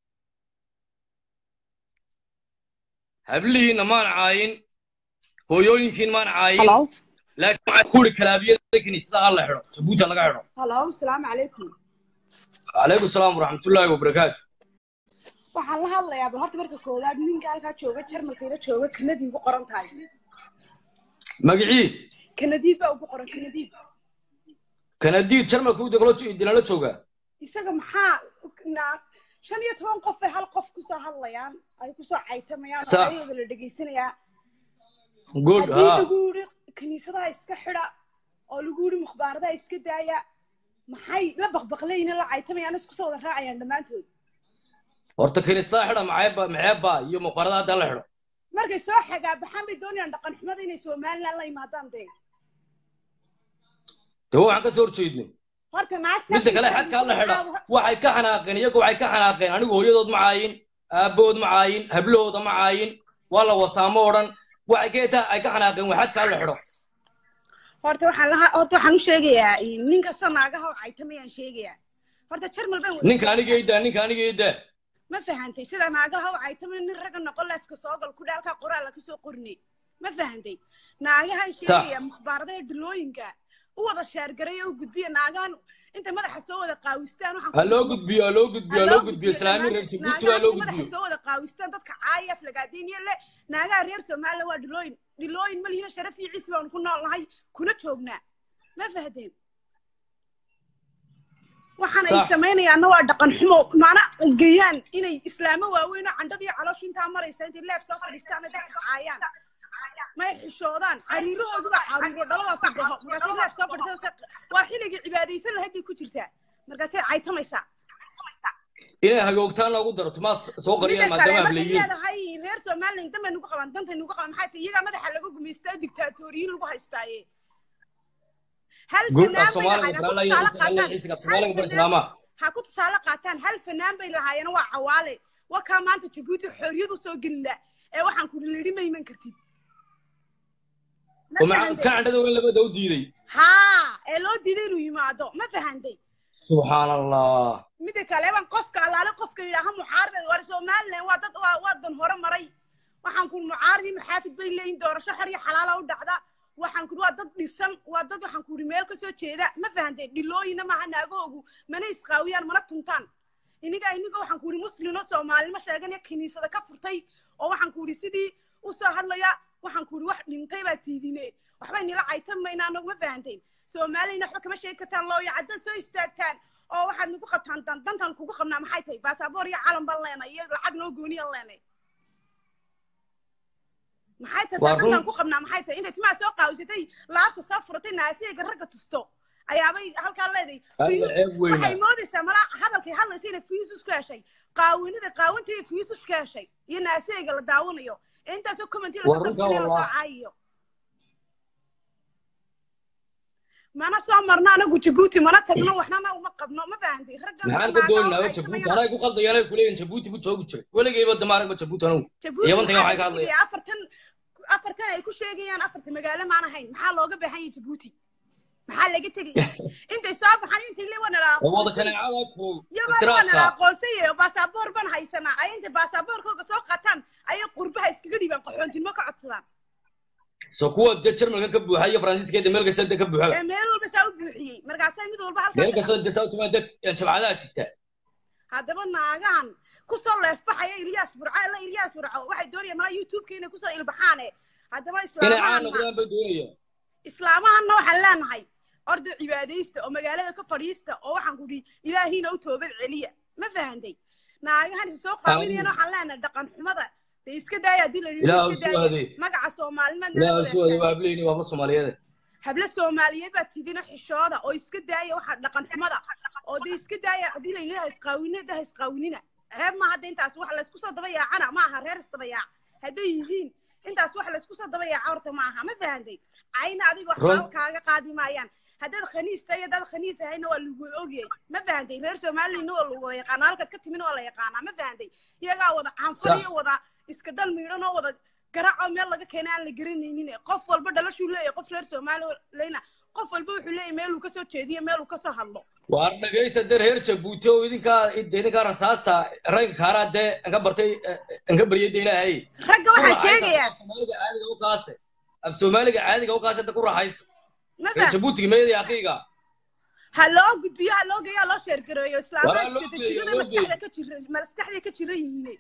hablihiinna maan caayin hooyooyinkiin maan caayin laakiin waxaan ku uri kalaabiyada kiniisada ha la xidho jabuuti laga xidho halo asalaamu calaykum calaykum salaam waraxmatullaahi wabarakaatu waxaan la hadlayaa bal horta marka koowaad ninka halkaa jooga jarmalkayla jooga kanadii ugu qoran tahay magicii kanadiid baa ugu qoran kanadiid kanadiid jarmalka u deglo dinala jooga isaga maxaa na- shan iyo toban qof ay hal qof kusoo hadlayaan ay kusoo caytamayaan oo Sax. ayagooda la dhegaysanayaa good haddii ha lagu yidhi kiniisadaha iska xidha oo lagu yidhi mukhbaaradaha iska daaya maxay la baqbaqlayna la caytamayaan isku soo wada raacayaan dhammaantood horta kiniisada xidha maceeba maceeba iyo muqarada hadda la xidho markay soo xagaabaxaan bay doonayaan dhaqan xumada inay somaliland la yimaadaan dee dee waxaan ka soo horjeednay horta naagta midda kale xadkaa la xidha waxay ka xanaaqeen iyagu waxay ka xanaaqeen anigu hooyadood ma caayin aabbahood ma caayin hablahooda ma caayin waa la wasaamo odhan waxay ka etaa ay ka xanaaqeen waa xadkaa la xidho horta waxaan laha horta waxaan u sheegayaa nin kasta naagaha oo caytamayaan sheegayaa horta jarmal baan wada ninka aniga idaa ninka aniga idaa ma fahantay sida naagaha oo caytamay nin ragga noqon leefka soo gal ku dhaalkaa qoraalla kasoo qornay ma fahantay naagahan sheegaya mukhbaaradaha dhilooyinka u wada sheergaray oo u gudbiya naagahan intay madaxa soo wada qaawistaan waxaan ha ku- loo gudbiyo ha loo gudbiyo ha loo gudbiyo islaami reer naagahan jabuuti waa loo intay madaxa gudbiyo soo wada qaawistaan dadka caaya aflagaadiiniya le naagaha reer somaliland waa dhilooyin dhilooyin ma lihina sharaf iyo ciisi baanu ku nool nahay kuna joognaa ma fahdeen waxaan ay Sax. samaynayaanna waa dhaqan xumo maana geeyaan inay islaamo waaweyn oo candhada iyo caloosha intaa maraysa intay leef soo fadhiistaan ay dadka caayaan may xishoodaan cariirahoodu baa caruuro dhaladaasi dhaho markaasay leef soo fadhiisata waa xilligii cibaadaysan lahayd bay ku jirtaa markaasay caytamaysaa inay hagoogtaan loogu daro tumaa soo qariyaan midda kale maadaama markay hableeyiin leedahay reer somaliland danbay nugu qabaan dantay nugu qabaan maxay tahay iyagaa madaxa laga gumaystaa dictaatoriyiin lagu haystaaye hal guud af fanaan bay soomaaliga lahaayeen barala ha ku tusaale iyo ciisiga af qaataan soomaaliga bar hal fanaan- islaama ha ku tusaale qaataan hal fanaan bay lahaayeen waa cawaale waa kaa maanta jabuuti xorriyadu soo gelila ee waxaan ku lidhi ma iman kartid Ma oo maca fahantay? ka candhada weyn labada u diiday haa ee loo diiday inuu yimaado ma fahantay subxaan allah midda kale baan qofka allaale qofka yidhaaha mucaarada war somaliland waa dad waa waa dan hore maray waxaan kun mucaaradii maxaafid bay leeyihin doorasho xor iyo xalaala u dhacda waxaan kun waa dad dhisan waa dad waxaan ku yidhi meel kasoo jeeda ma fahanteen dhilooyina maaha naagahoogu mana isqaawiyaan mana tuntaan iniga iniga waxaan ku yidhi muslimo soomaalimo sheeganaya kiniisada ka furtay oo waxaan ku yidhi sidii usoo hadlaya waxaan ku yidhi wax dhintay baa tiidine waxbay nila caytamayna anagu ma fahanteen soomaaliyana waxba kama sheegi kartaan looya caddaad soo istaagtaan oo waxaad nagu qabtaan dan dantan kugu qabnaa maxay tahay baasaboor iyo calan baan leenay iyo lacag noo gooniyaan leenay maxay tahay Waa taa dantaan run. ku qabnaa maxay tahay intay timaha soo qaawisatay laabta soo furatay naasiyayga ragga tusto ayaabay halkaa leeday alla ceeb weyna waxay moodaysaa malaa hadalkay hadlaysa inay fiisus ka heshay qaawinida qaawintii fiisus ka heshay iyo naasiyayga la daawanayo intaasoo commenti Waa laga soo runtaa bixinayo lasoo wallah. caayiyo mana soo marno anagu jabuuti mana tagno waxnana uma qabno ma fahanti ragga maxaan ka doonaynaa jabuuti anaa ku qaldayaan ay kuleeyihin jabuuti ku joogi jiray weligayba damaaragba jabuuti anugu jabuuti Iyo wantiga waxaa waxay ka laga hadlayaan. dhigayaa afartan afartan ay ku sheegayaan afarta magaalo maan ahayn maxaa looga baahan yahay jabuuti maxaa laga tegaya intay soo baxaan intay le wanala oo wada kaneecada ku iyagoo wanala israafka aqoonsay oo baasaboor ban haysanaa ay intay baasaboorkooga soo qataan ayay qurbaha iskaga dhiibaan qaxoontinimo ka codsadaan so kuwa de jarmalka ka buuxa iyo faransiiska de meel kasta de ka buuxaba ee meel walba saa u buuxiyey markaasay mid walba meel halkaa kasta de sautuma dad jabcadaha sita haddaba naagahan kusoo leefbaxaya ilyaas burco ila ilyaas burco waxay doonayaan malaa youtubeka inay kusoo ilbaxaane haddaba inay caan islaamahan noqdaan bay doonayaan islaamahanna waxaan leenahay orda cibaadaysta oo magaalada ka fadhiista oo waxaan kudhi ilaahiina u toobad celiya ma fahantay naagahan is soo qaawinayana waxaan leenahay dhaqan xumada de iska daaya haddii la yidhi ilaah iska soo daaya hadee magaca soomaalimaad ilaah soo hadee waa ableyni waa soomaaliyeed hablo soomaaliyeed baa tidina xishooda oo iska daaya waxa dhaqan xumada oo de iska daaya haddii la yidhi ha isqaawinina ha isqaawinina ceeb ma hadda intaas wax laysku soo daba yaacana ma aha reer isdaba yaac hadday yihiin intaas wax laysku soo daba yaaca horta ma aha ma fahantay cayna adiga Run. waxba kaaga qaadi maayaan haddaad khaniista iyo haddaad khaniis ahayna waa lagu ogyay ma fahantay reer soomaaliyana waa lagu wada yaqaana halkaad ka timina waa la yaqaanaa ma fahantay iyagaa wada caanfal Sax. iyo wada iska dhal miidhan oo wada garaaco meel laga keenay aan la garanaynin qof walba dhalashuu leeyahay qof reer soomaaliyana qof walba wuxuu leeyahay meeluu kasoo jeediyo meeluu kasoo hadlo waar dhagaysta de reer jabuuti oo idinkaa de idinkaa rasaasta rayga kaaraa dee anka bartay anka baryay de ilaahay ragga waxaa sheegayaa af soomaaliga caadiga u kaase af soomaaliga caadiga u kaase da ku raaxaysta ma reer fahant jabuutiga meeday aqiiga ha loo gudbiyo ha loo geeyo ha loo sheergareeyo Waraa loo islaamaha geeyo, jirana loo geeyo. maskaxda ka jira maskaxda ka jira yihiin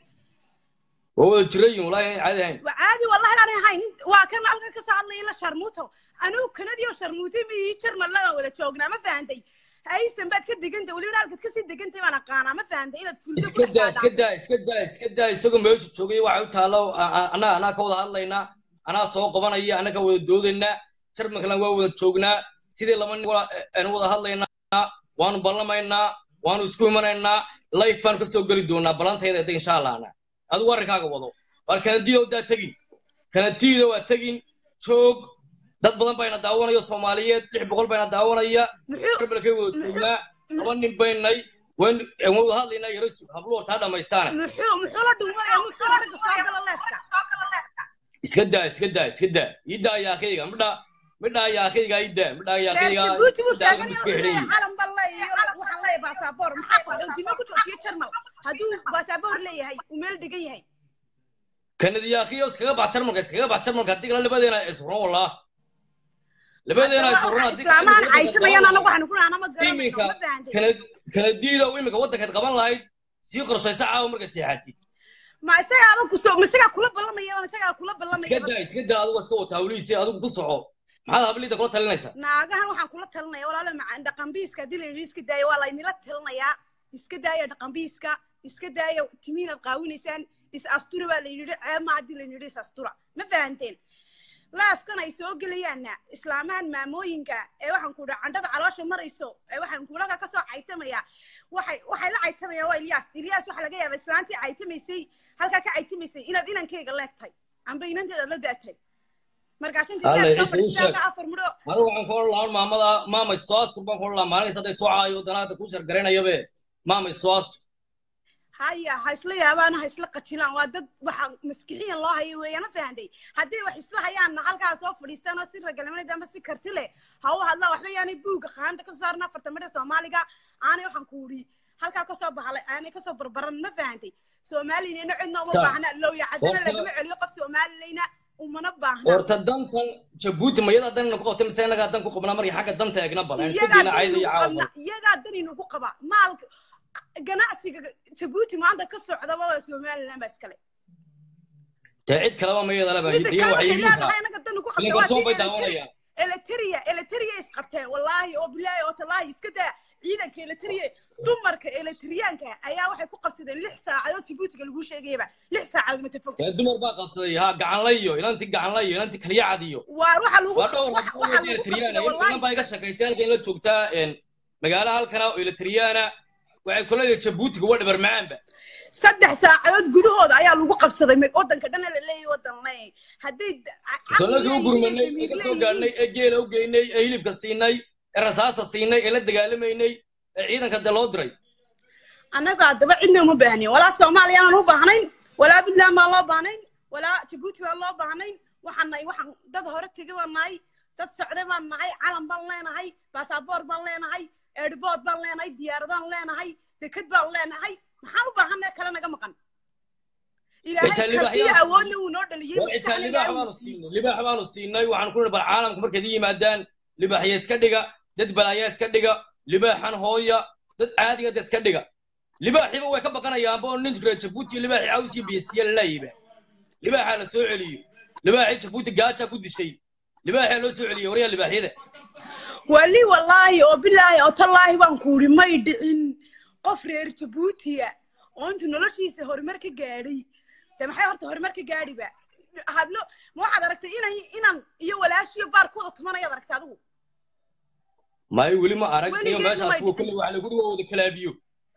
waa wada jirayin wallahi aan caadi ahayn waa caadi wallahi inaan ahayn Int- waa kan halka ka soo hadlaya la sharmuuto anigu kanadii oo sharmuutay ma ii jarmalna waan wada joognaa ma fahantay haysan baad ka degantay weliba halkaad kasii degantay baan aqaanaa ma fahantay inaad fuldo iska daa iska daa iska daa iska daa isagoo meesha joogay waxa u taalo anaa anaa ka wada hadlaynaa anaa soo qabanaya anaa ka wada doodaynaa jarmalkana waa wada joognaa sidii laba nin wada- aan wada hadlaynaa waanu ballamaynaa waanu isku imanaynaa life baanu kasoo geli doonaa ballantayda de insha allahna adigu arrinkaaga wado waar kanadiida daa tegin kanadiida waa tegin joog dad badan bayna daawanayo soomaaliyeed lix boqol bayna daawanaya muxuu jarmalkay wada joognaa laba nin baynay waan waan wada hadlaynaa yarasu hablu hortaa dhamaystaane muxuu muxuu la dhumay muxuu la ragga soo gala leefka iska daa iska daa iska daa ii daa yaakayga midha midha yaakayga ii daa midha reer yaakayga jabuuti buu daaga sheegan iska inuu leeyahay xidhan calan baan leeyahay waxaan leeyahay baasaboor maxaa qaxoontinimo ku joojiyo jarmal hadduu baasaboor leeyahay uu meel degan yahay kanadi yaakiyo iskaga bax jarmalka iskaga bax jarmalka haddii kale labadeena isfuran wallah labadeena isfuran haddii kale islaamaan waddanka caytamayaan daawanaya. anagu waxaanu ku nahay anama garanayno iminka ma fahantay kana- kanadiida oo iminka waddankaad qaban lahayd sii qorshaysa caawa marka seexatid ma isagaaba kusoo ma isagaa kula ballamaya ma isagaa kula iska ballamaya daa iska daa adigu iska wata hawlihiisi adigu ku soco maxaad habliida kula talinaysaa naagahan waxaan kula talinaya walaalo macaan dhaqanbiiska haddii la yidhi iska daaya waa laynila talinayaa iska daaya dhaqanbiiska iska daaya timiinaad qaawinaysaan is astura baa la yidhi ceeb ma haddii la yidhi is astura ma fahanteen laafkan ay soo gelayaanna islaamahan maamooyinka ee waxaan ku dhaha candhada caloosha marayso ee waxaan kulanka kasoo caytamaya waxay waxay la caytamayaan waa ilyaas ilyaas waxaa laga yaaba islaantii caytamaysay halkaa ka caytamaysay inaad inankeyga leegtahay amba inanteeda la daatay markaas inta Alla, ilyaas Ciise, ii soo sheeg. fadhiistaa afar midho anigu waxaan ka odhan lahaa maamada maamay soo astur baan ka odhan lahaa maalinkaas hadday soo caayo danaada ku shargaraynayabe maamay soo astur haya ha isla yaabaan ha isla qajilaan waa dad waxa maskixiyan loo hayo weeyaan ma fahantay haddii wax isla hayaanna halkaa soo fadhiistaan oo si ragalamanada ama si karti leh ha u hadlaan waxba yaanay buugga qaanta ka saarna afarta midha soomaaliga aanay waxaan ku udhi halkaa kasoo baxalay aanay kasoo barbaran ma fahantay soomaaliyana cidna uma Ta- baahna lowya caddana horta- lagama celiyo qof soomaalileyna umana baahna horta dantan jabuuti mayada danina ku qabtay mise inagaa dan ku qabnaa markii xagga danta eegna bal aan iska iyagaa dayna cayda iyo daninugu caawa qabna iyagaa daninugu qaba maalka ganacsiga jabuuti maanta ka socdaba waa somaliland baa iskale dee cid kaleba mayada laba midda diya kale waxay waxay iibin karaa leedahay anaga danu ku ilinka qabta toon bay waa daawanayaan eleteria eleteria isqabteen wallaahi oo bilaahi oo tallaahi iska daa ciidanka eletriye dumarka eletriyaanka ayaa waxay ku qabsadeen lix saacadood jabuutiga lagu sheegayaba lix saacadood matafog dee dumar baa qabsaday ha gacanlayo inanti gacanlayo inanti kalyacadiyo waar waxa lagu waa dhowr waxa habbood lagu eletriyaana qabsaday in badan baa wallahi iga shaqaysay halkan la joogtaa een, magaalo halkana oo eletriyaana waxay kuleedahay jabuutiga waa dhabar macaanba saddex saacadood gudahooda ayaa lagu qabsaday ma- wadanka dhan la leeyahay wadan le hadday d- ca- caqli sannadii u leeyihiin, gurmanay ee damiir ka soo leeyihiin, gaadhnay ee geela u geynay ee hilibka siinay ee rasaasta siinay ee la dagaalamaynay ee ciidanka dee loo diray annaga haddaba cidna uma baahnin walaa soomaaliya aanan u baahnayn walaa puntland baan loo baahnayn walaa jabuuti baan loo baahnayn waxaan nahay waxaan dad hore tege baan nahay dad socde baan nahay calan baan leenahay baasaboor baan leenahay eedhibood baan leenahay diyaaradaan leenahay deked baan leenahay maxaan u baahanay kale naga maqan ilaahay Xitaa kartiya libaaxyaal- awoodna wuu noo dhaliyey war xitaa maskaxna libaax ilaahay baanu wuu siiyey. siinay libaax baanu siinay waxaan ku nihi bar caalamka markaad ii yimaadaan libaaxya iska dhiga dad balaayaa iska dhiga libaaxan hooya dad caadiga da iska dhiga libaaxiba way ka baqanayaanba oo nin reer jabuuti libaaxi cawsii biyasiya lalayiba libaaxaa la soo celiyo libaaxii jabuuti gaajaa ku dishay libaaxaa loo soo celiyo waryaa libaaxyada wali wallaahi oo bilaahi oo tallaahi baan ku uri may dhicin qof reer jabuutiya oo intuu noloshiisa horumar ka gaadhay de maxay horta horumar ka gaadhiba hablo ma waxaad aragtay inan inan iyo walaashiyo baarkooda tumanayaad aragtay adigu maayo weli ma arag Weligeed iyo meeshaas may kuwa dhicin. kulle waxa lagu dhigo wada kalaabiyo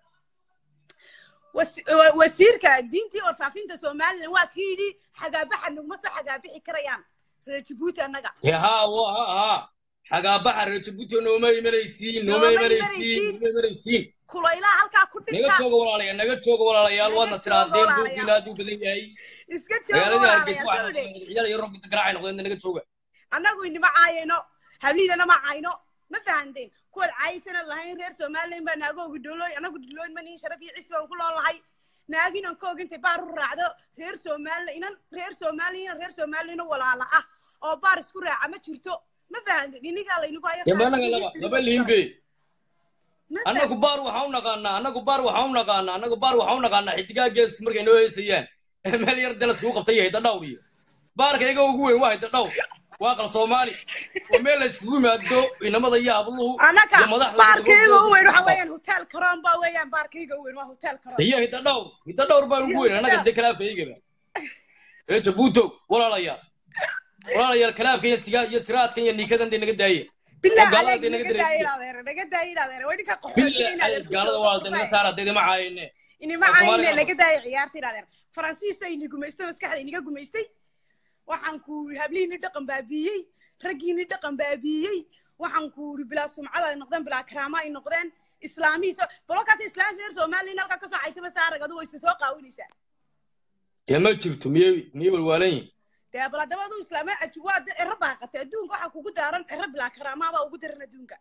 wasi- wa- wasiirka diintii warfaafinta somalilan waa ka yidhi xagaabaxa naguma soo xagaabixi karayaan reer jabuuti annaga dee haa wa ha ha xagaabaxa reer jabuuti nooma imanaysiin nooma Nooma imanaysiin imanaysiin. nooma imanaysiin kulaylaha halkaa ku naga dhinta jooga walaalayaal naga jooga walaalayaal Naga waadna jooga siraadeen walaalayaal. buurkiina aad u badan yahay iska jooga magaaladii hargeysa walaalayaal waxaa soo dhe ciyaal iyo roobka garaacay noqdeen naga jooga annagu inima caayayno habliinana ma caayno ma fahanteen kuwaad caayaysana lahayn reer somalilan baa naagoogi dholooy annagu dholooyn ma nihin sharaf iyo cis baan ku loolahay naaginan koog intay baar u raacdo reer somalilan inan reer somalilan inan reer somalilan walaala ah oo baar isku raaca ma jirto ma fahanteen inigaa laynagu hayo dee maanaga laba laba liimbe Ma annagu baar waxaa u naqaanaa annagu baar waxaa u naqaanaa annagu baar waxaa u naqaanaa xidigaa geesku markay noo heesayaan meel yar dalas kuu qabtay hayda dhawr iyo baarka iyaga ugu weyn waa hayda dhawr waa qal soomaali waa meel la iskugu yimaado inamada iyo habluhu anaka iyo madaxda baarkayga u weyn waxa weeyaan hotel karoon baa weeyaan baarkayga u weyn waa hotel karoon iyo hidda dhawr hidda dhawr baan ugu weyn annaga dee kalaabka iyagaba reer jabuuto walaalayaal walaalayaal kalaabka iyo sigaa iyo siraadkan iyo niikadan dee naga daaya bilaa oo gaalada aleeg dee naga naga daaya dareeriya idhaadeere naga daaya idhaadeere way ninka billa ay gaalada walaal naga saara dee ma caayine inima Af Soomaali caayine ma naga daaya ciyaarta idhaadeer faransiis ay ini gumaystay maskaxda iniga gumaystay waxaan ku hablihiini dhaqan baabiiyey raggiini dhaqan baabiiyey waxaan ku uri bilaa sumcada ay noqdeen bilaa karaama ay noqdeen islaamihiisa balolkaas islaamta reer somalilan halkaa kasoo caytaba saarag adigu isa soo qaawinaysaa dee ma jirto miyay miyay walwaalan yihin dee bal haddaba aduu islaamay caju waa de ciro baaqatay adduunka waxaa kugu daaran ciro bilaa karaamaa baa ugu daran adduunka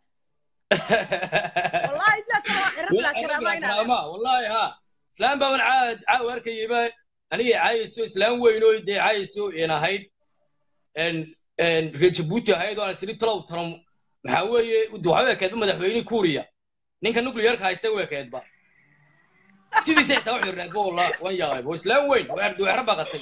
wallahi bilaa kale waa ciro bilaa karaamaa inaad karaama wallahi ha islaam baaban caad caaw arkayayba anigay caayayso islaam weyn oo dee caayayso een ahayd een een reer jabuuti ahayd oo aan isiri talow talo maxaa weeye waxa u ekeedba madaxweyne kuuriya ninka nuclearka haysta u ekeedba sidiisa xitaa wax xirnaadba wallahi waan yaabay waa islaam weyn waa xero baqatay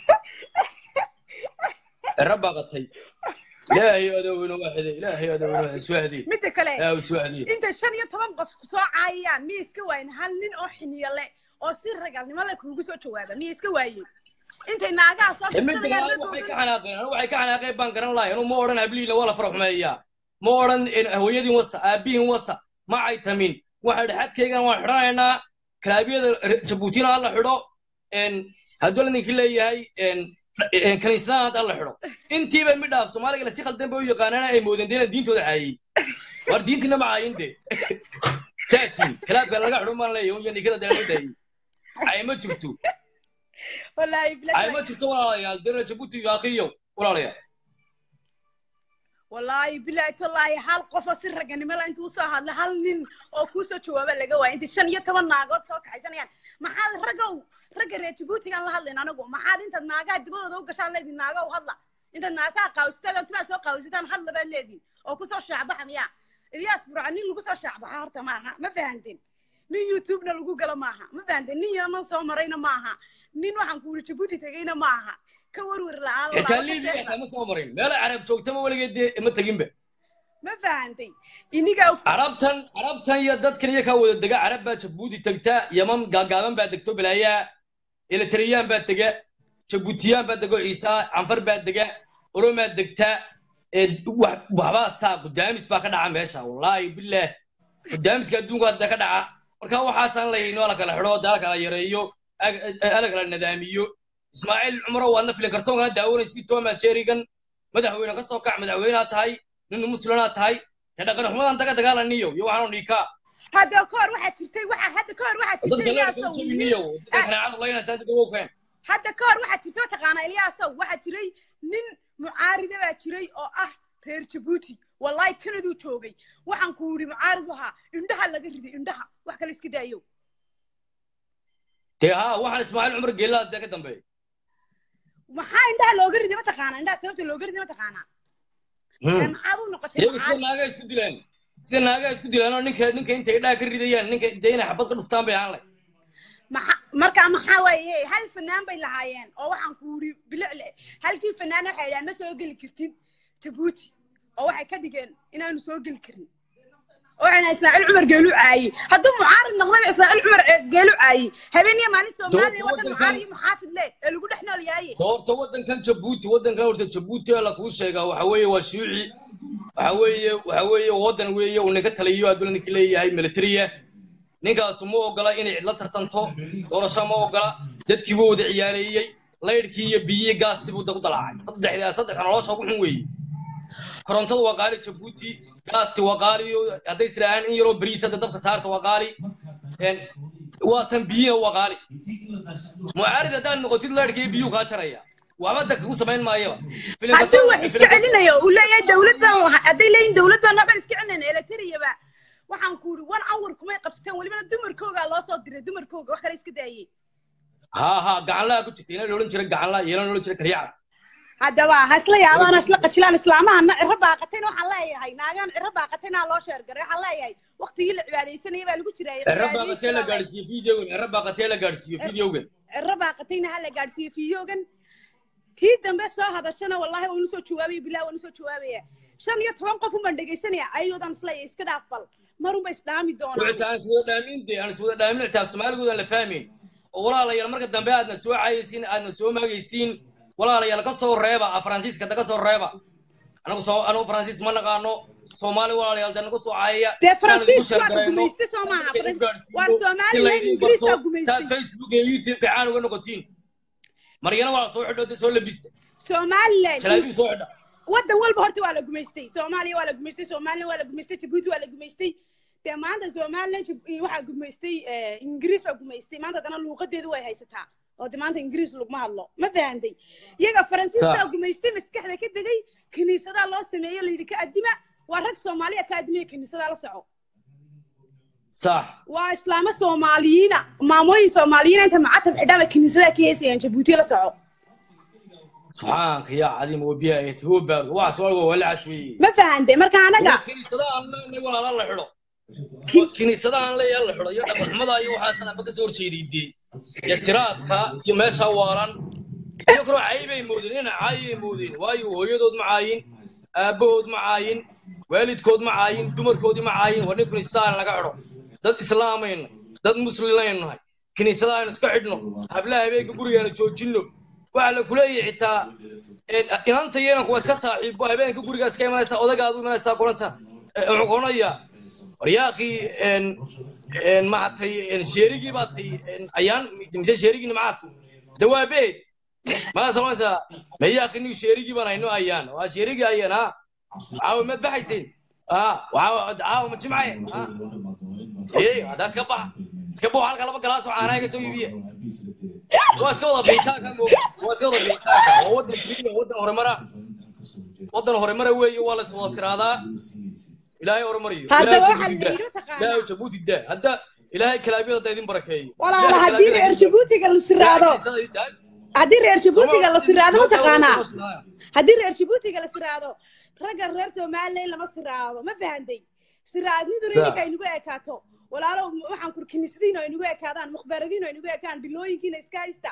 xero baqatay ilaahay adowna waaxide ilaahay adowna waaxide iswaahdiye midda kale ilaahay iswaahdiye inta shan iyo toban qof soo caayayaan miya iska waayin hal nin oo xiniyo le oo si ragalnimo le kuugu soo jawaaba miya iska waayeen intay naagaha soo midda gashanayaan waxay ka ragoodan xanaaqeen anigu waxay ka xanaaqeen baan garan lahay anu ma odhan hablihiina waa la faraxumeeyaa ma odhan hooyadiin wasa aabihiin wasa ma caytamin waxa dhexadkaygan waan xidhanaynaa kalaabiyada jabuutina ha la xidho hadduu la ninkii leeyahay kaniisadahan hadda la xidho intiiba midhaaf soomaaliga la si khaldan bay u yaqaanaan ay moodeen dee inaan diintooda caayay war diintiina ma caayin de saatiin kalaabka laga xidho maan leeyahay iyo ninkada dee laga daayay caay ma jirto wallaahi caay ma bilahi jirto walaalayaal dee jabuuti iyo akhiyo walaalayaal wallaahi bilahi tallaahi hal qofoo si raganimo la intuu usoo hadla hal nin oo kuusoo jawaaba laga waaya intay shan iyo toban naagood soo kaxaysanayaan maxaad raggow ragga reer jabuutigaan la hadlayn anagu maxaad intaad naagaha dibadooda u gashaan leedin naagow hadla intaad naasaha qaawsataan timaad soo qaawsataan hadla baad leedin oo kusoo shaacbaxa miyaa ilyaas burca nin lagu soo shaacbaxa horta maaha ma fahanteen nin youtubena lagu galo maaha ma fahanteen nin yaman soo marayna maaha nin waxaan kuuri jabuuti tegayna maaha ka werwer la'aan xitaa liibiya xitaa ma soo marin meel carab joogtaba weligeed dee ma teginba ma fahantay inigaa carabtan carabtan iyo dadkan iyo kaa wada dega carab baa jabuuti tagta yaman gaagaaban baa degto balaayaa eletriyaan baa dega jabuutiyaan baa dego ciisa canfar baa dega oromaa degta ee wax- waxbaa saa gudaamis baa ka dhaca meesha wallaahi bilaah gudaamiska adduunka hadda ka dhaca marka waxaasaan layno ala kala xidho dala kala yareeyo ag- ala kala nadaamiyo ismaaciil cumro waadna filin kartoonkana daawanaysid toma jerigan madaxweyne ka soo kac madaxweyneha tahay nin muslimaa tahay te dhaqan xumadan daga dagaalaniyo iyo waxaanu dhiikaa hadda ka hor waxaa jirtay waxaa hadda ka hor waxaa dadka jirtay leerka Ilyaasow, jabiniyo dadka kanaacadu laynaysaa dadka wowkeen hadda ka hor waxaa jirtay mataqaanaa ilyaasow waxaa jiray nin mucaarida baa jiray oo ah reer jabuuti wallahi kanaduu joogay waxaan ku yidhi mucaarid ahaa indhaha laga riday indhaha wax kale iska daayo dee haa waxaan ismaaciil cumar geellada dee ka dambeeya maxaa indhaha looga riday mataqaanaa indhaha sababta looga riday mataqaanaa Ee, maxaad u noqotay iyagu sida mucaarid naagaa isku dilaan sida naagaa isku dilaan oo ninka ninka intay idhaa ka ridayaan ninka dee inay xabad ka dhuftaan bay ahaan leh maxa- marka maxaa waaye hal fanaan bay lahaayeen oo waxaan ku yidhi bilicle halkii fanaan waxay idhahaan ma soo geli kartid jabuuti oo waxay ka dhigeen inaanu soo geli karin oo waxayna ismaaciil cumar geelu caayey hadduu mucaarid noqdayba ismaaciil cumar ce- geelu caayey habeen iyo maalin soomaaliya Dowladda waddan waddankan- mucaarid iyo muxaafid leh ee lagu dhex nool yahay horta waddankan jabuuti waddankan horta jabuuti ee la kuu sheegaa waxa weeye waa shuuci waxa weeye waxa weeye waddan weeye uu ninka taliyo adduuna ninka leeyahay militariya ninkaasu ma ogola inay cidla tartanto doorasho ma ogola dadkii wuu wada ciyaaleeyey laydhkii iyo biyihii gaastii buu da ku dalaacay saddexda saddexda nolosha ugu xun weeye korontadu waa qaali jabuuti gaasti waa qaali hadday israahaan in yaroo bariis hadda dabka saarta waa qaali Een, waa tan biyiha waa qaali mucaarid haddaad noqotid laydhkii biyuu kaa jaraya waxba dadka ku samayn maayaba hadduu wax iska celinayo uu leeyahay dowlad baan waxa- hadday leeyihin dowlad baan waxbaan iska celinayna eletriyaba waxaan ku yidhi one hour kumay qabsateen welibana dumarkoogaa loo soo diray dumarkooga wax kale iska daayey ها ها gacanlaa ku jirta ina la odhan jira gacanlaa iyo la odhan jira karyacad haddaba ha isla yaabaan ha isla qajilaan islaamahana ciro baaqatayna waxaan leeyahay naagaan ciro baaqatayna loo sheergaray waxaan leeyahay waqtigii la cibaadaysanaya baa lagu jiray cirra baaqatee la gaadhsiiyo videogan cirra baaqatee la gaadhsiiyo videogan ciro baaqatayna ha la gaadhsiiyo fiidoogan tii dambe soo hadashana wallahi waan usoo jawaabaya bilah waan usoo jawaabaya shan iyo toban qof umbaan dhegaysanaya ayadoodan isleeyahay iska dhaaf bal marunba isdhaami doonaan wixii aan iswada dhaamin de aan iswada dhaamin xitaa soomaaligood aan la fahmayn oo walaalayaal marka dambe aadna soo caayaysiin aadna soo maagaysiin walaalayaal ka soo reeba a faransiiska da ka soo reeba anagu soo anagu faransiis ma naqaano soomaali walaalayaal da nagu soo caayaya dee faransiis waa ka gumaystay soo maaha waa somalilan ingiriis baa gumaystay facebook iyo youtube ka caan uga noqotiin maryana waa soo xidho soo labista somalilan jalaabiib soo xidha waddan walba horta waa la gumaystay soomaaliya waa la gumaystay somalilan waa la gumaystay jabuuti waa la gumaystay dee maanta somalilan Jib- waxaa gumaystay eh, ingiriis waa gumaystay maanta haddana luuqadeedu way haysataa oo de maanta ingiriis laguma hadlo ma fahantay iyaga faransiis Sax. baa gumaystay maskaxda ka degay kiniisadaa loo sameeyo layidhi ka adima waa rag soomaaliya ka adimiya kiniisadaa la soco sax waa islaamo soomaaliyiina maamooyin soomaaliyiina inta macatab xidhaaba kiniisadaa ka heesayaan jabuuti la soco subxaanka yaa cadiim wabiya ayati huwa baarud waxaas waa walacaas weeye ma fahantay marka anaga kiniisadahan leenahay walaala la xidho Ki- kiniisadahan leeyahay la xidho iyo dhaqanxumada iyo waxaasan aba kasoo horjeeday dee iyo siraadka iyo meesha waalan iyo kaloo caybay moodeen ina caayay moodeen waayo hooyadood ma caayin aabbahood ma caayin waalidkood ma caayin dumarkoodii ma caayin waa nin kiniisadahan laga xidho dad islaamayna dad muslimaynu nahay kiniisadahan iska xidhno hablaha habeenka gurigeena joojinno waxaa la kuleeyahay xitaa een, inanta iyo inanku waa iska saaxiibo habeenka gurigaa iska imanaysaa odagaadu imanaysaa kulansa wuxuu kuonayaa waryaaqii maatay sheerigii baa tay ayaan mise sheerigiina macaad dawaabeed maa samaysaa mayaaqini sheerigii baan hayno ayaan waa sheerigii ayaan ha caawa maad baxaysiin ha caawa ma jimcaye ha ee haddaa iska baxa iska baxo halka laba galaasoo caanaa iga soo iibiye waa iska wada biitaanka mooga waa iska wada biitaanka waa wadan keliya wadan horumara wadan horumara weeye waa la is wada siraadaa ilaahay horumariyo Hadda ilaahay waxaa jabuuti daa la yidhi taqaanaa. ilaahay jabuuti daa hadda ilaahay kalaabiyada da idin barakeeyo walaala Ilaahay haddii kalaabiyada reer idin jabuutiga la siraado haddii reer jabuutiga la siraado ma taqaanaa haddii reer jabuutiga la siraado ragga reer somalilan lama siraado ma fahantay siraadniduna Sa- ininka aynugu ekaato walaalo waxaan kur kiniisadiina aynugu ekaadaan mukhbaradiina aynugu ekaan dhilooyinkiina iska haysta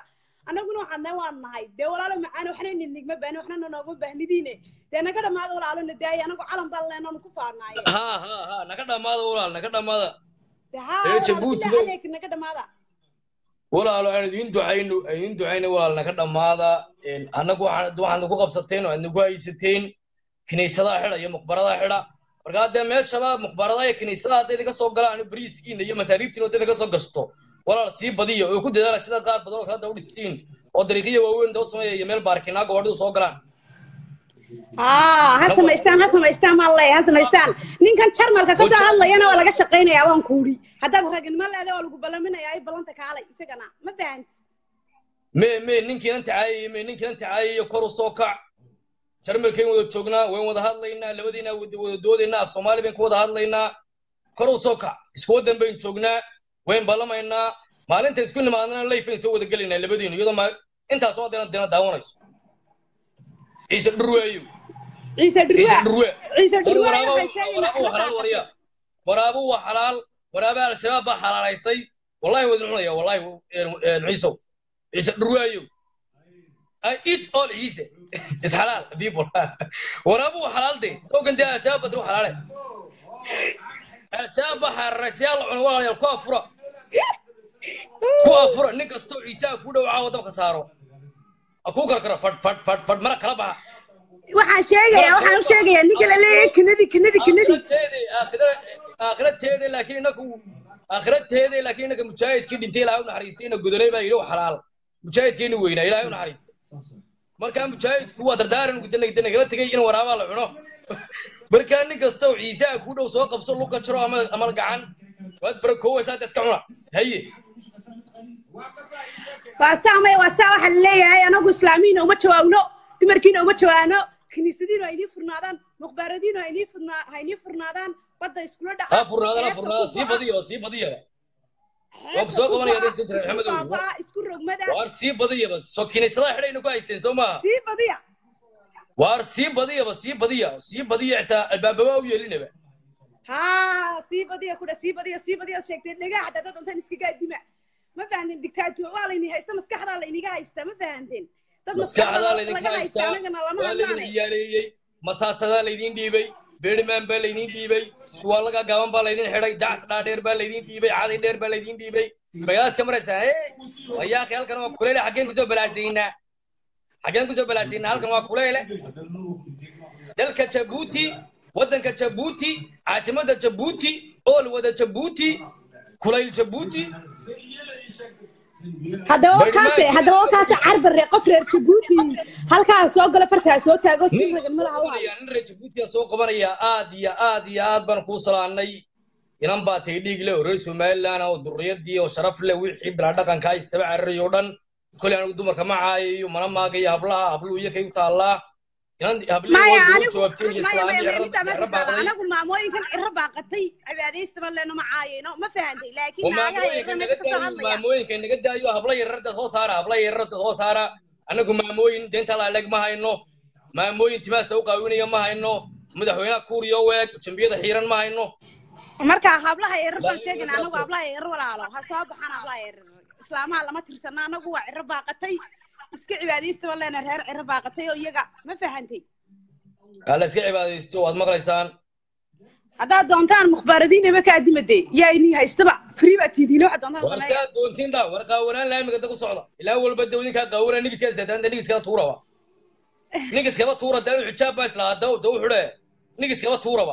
annaguna waxaan nahay waan nahay dee walaalo macaan waxna ninigma baani waxna nanoogma baahnidiine dee naga dhammaada walaalo na daaya anagu calan baan leenaanu ku faanaaye ha ha ha naga dhammaada walaal naga dhammaada dee haa Reer walaalo Jabuuti bilaa bay- caleyk naga dhammaada walaalo aan idiin ducayno aan idiin ducayno walaal naga dhammaada Een, annagu waxaan waxaad nagu qabsateen oo aad nagu haysateen kiniisadaha xidha iyo muqbaradaha xidha marka haddee meeshaba muqbaradaha iyo kiniisadaha hadday idinka soo galaan bariiskiina iyo masaariibtiina hadday idinka soo gashto walaal sii badiya oo ku dadaala sida qaar badan oo kale hadda u dhistiin oo dariiqiya waaweyn da u sameeya iyo meel baarkinaa gabadhidu soo galaan haa ha samaystaan ha samaystaan maa leeya ha samaystaan ninkan jarmalka ka soo Wajah- hadlayana waa laga shaqaynayaa waan kuuri haddaad ragnimo leedahay waa lagu ballaminayaa ay ballanta kaalay isagana ma fahanti me me ninkiinan tacaayaya me ninkiinan tacaayaya kor u soo kac jarmalkayn wada joognaa wayn wada hadlaynaa labadiina wada wada doodaynaa af soomaali bayn ku wada hadlaynaa kor u soo kac isku waddan bayn joognaa wayn ballamaynaa maalinta isku nimaadnana layf bayn soo wada gelaynaa labadiinu iyadoo ma intaas oo dena dena daawanayso ciise dhurwaayo ciise ciise dhurwaa dhurwe ciise war dhurwaa waraabo waxay sheegayaan waraabo waa xalaal warya waraabo waa xalaal waraaba al-shabaab baa xalaalaysay wallahi wadin cunaya wallahi ciisow ciise dhurwaayo I eat all ciise is xalaal people waraabo waa xalaal de soo gandee al-shabaab badru xalaale al-shabaab baa xalaalaysay alla cuna walaalayaal ku afura ku afura nin kastoo ciisaha ku dhowcaa oo dabka saaro ha kuu karkaro fadh fadh fadh fadh mara kala baxa waxaan sheegayaa waxaan u sheegayaa ninka la leeyahay kinadi kinadi kinadi aakhirateede aakhira aakhirateede laakiin inaku aakhirateede laakiin inaka mujaahidkii dhintay ilaahay u naxariistay ina godolay baa yidhi wax xalaal mujaahidkeeni weynaa ilaahay u naxariisto markaa mujaahidku waa dardaaran gudana nagala tegay in waraabaa la cuno markaa nin kasta oo ciisaha ku dhow soo qabso luka jiro ama ama gacan waad barakowaysaa hadda iska cuna haye waa saamay waa saa waxaa la leeyahay anagu islaamiyiina uma jawaabno dumarkiina uma jawaano kiniisadiinu ha inii furnaadaan mukhbaaradiinu ha inii furnaa ha inii furnaadaan badda iskula dhaca ha furnaadana xeebta furnaada ku sii baxa, badiya sii badiyaba xeebta waa soo ku qabanaya baxa, dadka jira isku maxamed owi baabaa, isku rogmada waar sii badiyaba soo kiniisadaha xidhayna ku haysteen soo maaha sii badiya waar sii badiyaba sii badiya sii badiya xitaa albaababa u yeelinaba haa sii badiya kudha sii badiya sii badiya sheegtay dhagaha xataa dad intaan iskaga dima ma fahanteen dictator waa layni haysta maskaxdaa layniga haystaa ma fahanteen dad maskaxdaa maskaxda laydinka laga haysta haystaa anagana lama waa laydin hadlaane ciyaaleeyey masaasadaa laydin dhiibay beerimaan baa laydin dhiibay iskuwaalaga gaaban baa laydin xidhay dacs dhaadheer baa laydin dhiibay caday dheer baa laydin dhiibay magaalaaska maraysaa ee wayaaqi halkan waa kuleyle xaggeen kusoo balaasaynaa xaggeen kusoo balaasaynaa halkan waa kuleyle dalka jabuuti waddanka jabuuti caasimadda jabuuti ool wada jabuuti kulayl jabuuti haddaba Bari wakaase maanka- haddaba wakaase carbare qof reer jabuuti halkaa soo gala fartaa soo taago si ragan madaxa u hayo nin reer jabuutiga soo qabanaya aad iyo aad iyo aad baan kuu salaanay inan baa tay dhiig leh oo reer somaliland ah oo durriyadii oo sharaf leh wixii bilaa dhaqanka istaba cararayo o dhan koley anigu dumarka ma caayayo mana maagayo hablaha habluhu iyo kay u taallaa inan hablihi maya waa anigu jawaabteen iyo maya maya maya middaa islaamii ma baaqday anagu maamooyinkan ciro baaqatay cibaadaystaban leeno ma caayayno ma fahantay oo laakiin naagaha maamooyinka ciro naga meesha kasoo daayo hadlaya maamooyinka naga daayo habla yararda soo saara habla yararda soo saara annagu maamooyin deenta laaleg ma hayno maamooyin timaasa u qaawinaya ma hayno madaxweynaha kuuriyo weeg jambiyada xiiran ma hayno marka hablaha ciro baan Laakiin sheegayna ma anagu saabto. hablaha ciro walaalo ha soo baxaan hablaha ciro islaamaha lama tirsana anagu waa ciro baaqatay iska cibaadaystaban leena reer ciro baaqatay oo iyaga ma fahantay hala iska cibaadaysto waad maqlaysaan haddaad doontaan mukhbaaradiinaba kaa dimade yaa inii haystaba free baa tiidiina waxaad doontaan war sameeya saa doontiin dhaa war qaawanaan laamiga da ku socda ilaa walba dawdinkaa qaawanaa nigiskaa istaataanta nigiskaba tuuraba nigiskaba tuura daa xijaab baa islahaa daw daw xudhe nigiskaba tuuraba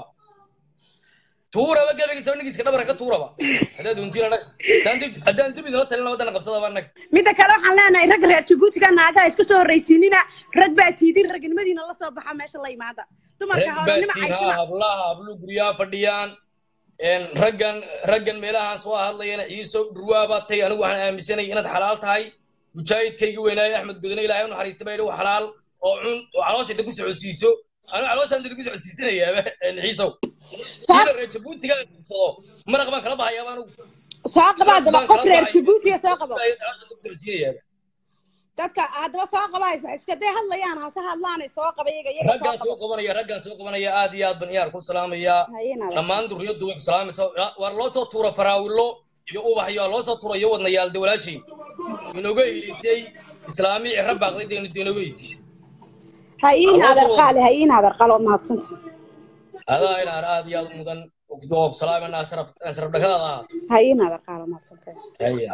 tuuraba gabagiisaba nigiska dhabara ka tuuraba haddaa doontiin anag haddaan dib idinla talin wadana qabsadaba anag midda kale waxaan leenahay ragga reer jabuutiga naagaha iska soo horraysiinina rag baa tiidin ragnimadiina la soo baxa meesha la imaada dumarka rag hoolanima baatiin ha caysima hablaha hablu guryaha fadhiyaan een, raggan raggan meelahaan soo hadlayana ciiso dhurwaabaa tay anigu waxaan aaminsanay inaad xalaal tahay mujaahidkaygi weynaaye axmed gudane ilaahay u naxariista baa yidhi waa xalaal oo cun oo calooshayda ku socodsiiso anigu calooshaan dad ku socodsiisanayaaba ciisow kiina reer jabuutiga qabsado maraq baan kala bahayaaba anigu soo qaba maraq haddaba baan qof kala reer bahaya. jabuutiga soo qabo Calooshaan dad ku socodsiinayaaba dadka haddaba soo qaba haysa iska day hadlayaan hase hadlaanay soo qaba iyaga iyaga raggaan soo soo qabanaya raggaan soo qabanaya aad iyo aad ban iyaar ku salaamayaa hayena dhammaan durriyaddu way ku salaamaysaa war loo soo tuura faraawilo iyo ubax iyo loo soo tuura iyo wadnayaal de walaashay inooga hiilisay islaami cira baaqday deenu denogeysi ha ii Allo naadar soo- qaali ha ii naadar qaali waa mahadsantii adaa inaar aad iyo aad u mudan oo salaamanaa sharaf sharaf dhakadaada ahaa ha ii naadar qaali waa mahadsantahay haya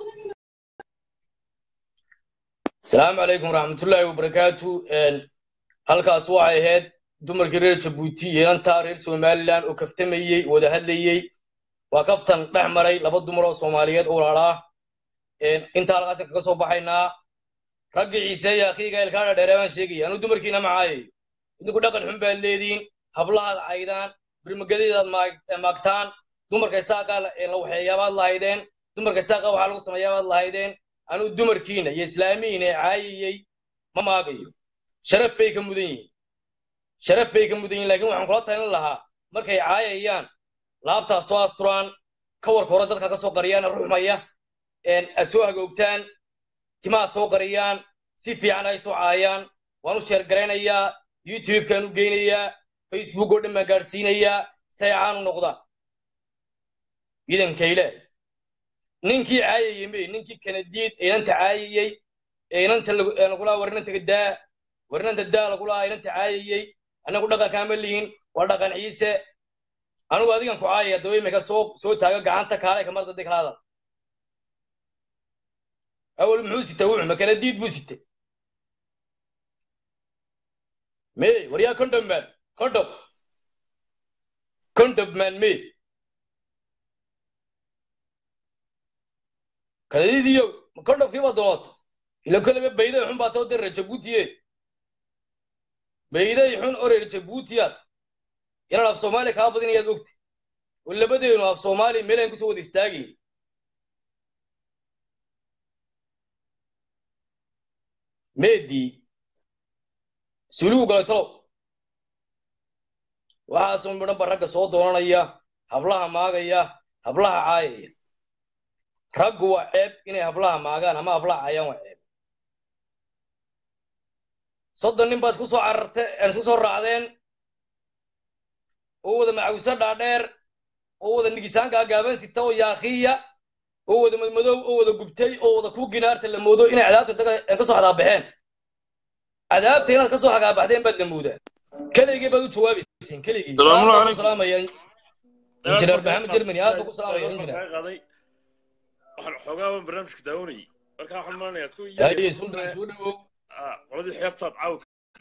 asalaamu calaykum waraxmatullaahi wabarakaatu halkaas waxay ahayd dumarkii reer jabuuti yeelantaa reer somalilan oo kaftamayey wada hadlayey waa kaftan dhex maray laba dumar oo soomaaliyeed oo walaalaa intaa halkaas kaga soo baxaynaa raggii ciise iyo akhiiga ilkaadha dheeree baan sheegaya anuu dumarkiina macaayayo idinku dhaqan xun baad leediin hablahaad caydaan birmagadeedaad maagtaan dumarka isaaqa la waxeeyaabaad lahaydeen dumarka isaaqa waxaa lagu sameeyaabaad lahaydeen anuu dumarkiina iyo islaamiyiina ee caayayey ma maagayo sharaf bay ka mudan yihiin sharaf bay ka mudan yihin lakin waxaan kula talin lahaa markay caayayaan laabtaas soo asturaan kawarka hore dadka ka soo qariyaan ruxmaya a soo hagoogtaan timaha soo qariyaan si fiican ay soo caayaan waan u sheergaraynayaa youtubekaan u geynayaa facebook oo dhan baan gaadhsiinayaa say caan u noqdaan ciidanka ilaahay ninkii caayayey may ninkii kanadiid inanta caayayey ee inanta lagulaa war inanta daa war inanta daa lagulaa inanta caayayey annagu dhaqankaama lihin waa dhaqan ciise anigu adigan ku caayaya daba imika soo soo taaga gacanta kaalay kamar dadii kala hadal awal muxuu sitay wuxu ma kanadiid buu sitay may war yaa condom man condom condom man may kanadiidiyo condomkii baa doonota ila koleba bayday xun baa too dee reer jabuutiye bayday xun oo reer jabuutiyaad inaan af soomaaliya kaa badin ayaad ogtay oo labadeenu af soomaaliya meel aan kusoo wada istaagayn meedii suuligu galay talow waxaasoo midhan ba ragga soo doonanaya hablaha maagaya hablaha caayaya raggu waa ceeb inay hablaha maagaan ama hablaha caayaan waa ceeb soddon nin baa isku soo cararte isku soo raacdeen oo wada macawso dhaadheer oo wada nigisaankaa gaaban sita oo yaakiya oo wada madmadow oo wada gubtay oo wada ku ginaarta la moodo inay cadaabta ka soo xagaabaxeen cadaabta inaad ka soo xagaabaxdeen baad la moodaa keligii baad u jawaabayseen keligii ku salaamaya injineer maxamed jermani aad baa ku salaamaya injineer waxaan xoogaaba barnaamijka daawanayay markaa waxaan malanayaa ku yaye sultan soo dhawow qoladii xeebtaad caawa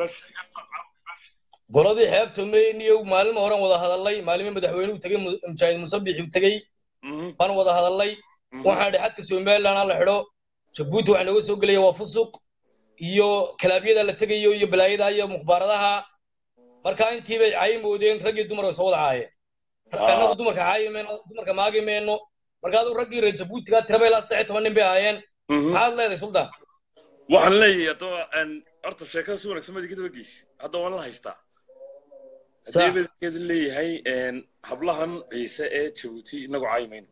goladii xeebta meyniyow maalin horan wada hadalay maalimo madaxweynuhu tegey mujaahid musabixi tegey baan wada hadalay waxaan idhi xadka somaliland ha la xidho jabuuti waxaa nooga soo gelaya waa fusuq iyo kalaabyada la tegayo iyo balaayada iyo mukhbaaradaha marka intii bay caayi moodeen raggii dumarka soo wada caayeen annagu dumarka caayi mayno dumarka maagi mayno marka aduu raggii reer jabuutiga tiraba ilaa saddex iyo toban nin bay ahaayeen maxaad leedahay sultan waxaan leeyahay haddaba horta sheekada si wanaagsan baad iga daba geysi hadda waan la haystaa hadeebadeed leeyahay hablahan ciise ee jabuuti inagu caayi mayno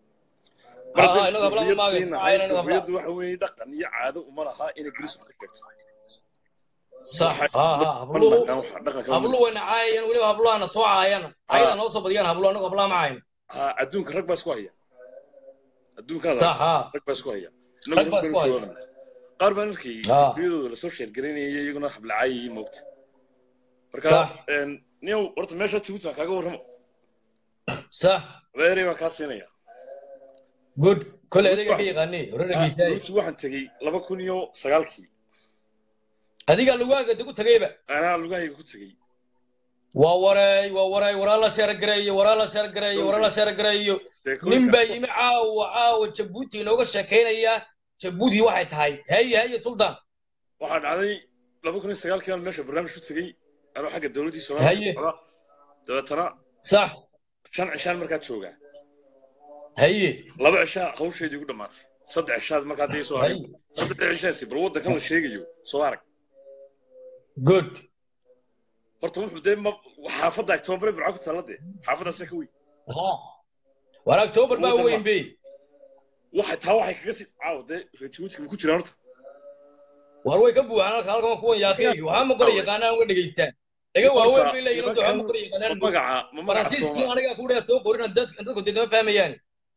kufriyaddu waxa weeye dhaqan iyo caado uma laha inay gerisu ka sheegto habluhu wayna caayayaan weliba habluhana soo caayana ayada noo soo badiyaan habluhu anagu hablaha ma caayno adduunka rag baa isku haya adduunkan rag baa isku haya qaar baan arkay biyadooda lasoo sheergaraynaya iyaguna hablacaayayay moogta marka niyow horta meesha jabuuti kaaga warramo sax abeerey baan kaa siinaya good kole adiga ka yaqaanay horargiisa jabuuti waxaan tegey laba kun iyo sagaalkii adiga lugaaga degu tagayba anaa lugahayga ku tegey waa waray waa waray waraa la sheergareeyo waraa la sheergareeyo waraa la sheergareeyo nin baa yimi caawa caawa jabuuti inooga sheekaynaya jabuuti waxay tahay haye haye sultan waxaa dhacday laba kun iyo sagaalkii aan meesha barnaamij ku tegey anoo xagga dowladdii soomaaliya socda dabeetana sax shan cishaan markaa joogaa haye laba cishaa hawsheedii ugu dhammaatay saddex cishaad markaa dii soo arag saddex cishaasi bal waddankan la sheegayo soo arag good horta wuxuu dee ma xaafadda octoobar burca ku taalla dee xaafaddaasa ka weyn war octoobar baa weyn be waxay taa waxay kaga sii caawa dee rejibuutika ma ku jiraan horta war way ka buuxaan halka halkan kuwan yaaqeegi waxaa ma qora yaqaanaan uga dhegaystaan daga waaweyn bay leeyihin horta waxaa ma qora yaqaanaan magaca ma magaca faransiiskii aniga ku dhaha soo qorina dadku dee dama fahmayaan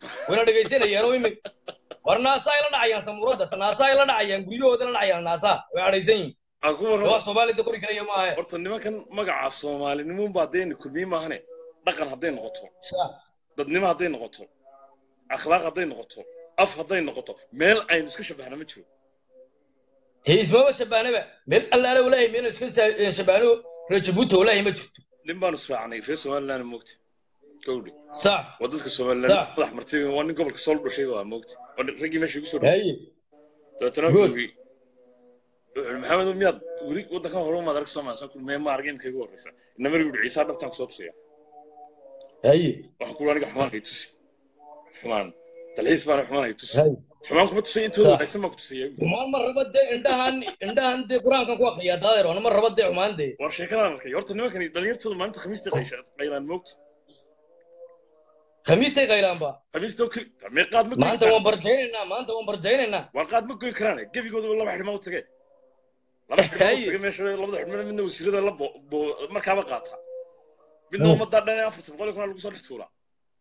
wayna dhegaysanayaan oo imi war naasaa ay la dhacayaan samuuradda naasaa ay la dhacayaan guryahooda la dhacayaan naasaa way adhaysan yihin aan ku warramo wax soomaalida qori karaya maahe horta nimankan magaca soomaalinimun baa dee kulmiye maahane dhaqan hadday noqoto dadnimo hadday noqoto akhlaaq hadday noqoto af hadday noqoto meel aynu iska shabahna ma jiro dee ismaba shabaanaba meel allaale walaahi meel iska sa- shabaano reer jabuuti walaahi ma jirto nin baanu israacnay reer somaliland moogta gawdhe sax waa dadka somaliland Sax. madax martay waa nin gobolka sool dhashay waa moogta waa nin- raggii meesha igu soo dhaway haye dabeetana Good. wuxuu yidhi wuxuu yidhi, maxamed miyaad weli waddankan hore umaad arag soomaalsan ku mee ma arag imika igu horreysa inamar yidhi ciisaa dhabtaan kusoo tusaya haye waxaan ku aniga xumaan hay tusi xumaan dalxiis baana xumaan hay tusi haye xumaan kuma tusay intooda Sax. wanaagsan baan ku tusaya xumaan ma raba dee indhahan indhahan dee qur-aankan ku akriyaa daadeer wana ma raba dee xumaan dee war sheekadaan arkay horta nimankani dhalinyartooda maalinta khamiista qaysha qaylaan moogta khamiistay qaylaanba khamiista oo keli meeqaad ma goyn maanta karaan waan barjaynaynaa maanta waan barjaynaynaa war qaad ma goyn karaan gebigooda laba xidhmaa u tage laba xidhmaa u Haye. tage meesha labada xidhmaa midna wasiirada la bo- bo- markaaba qaata midna Hmm. ummaddaa dhan ee afartan boqol iyo kun lagu soo dhex tuuraa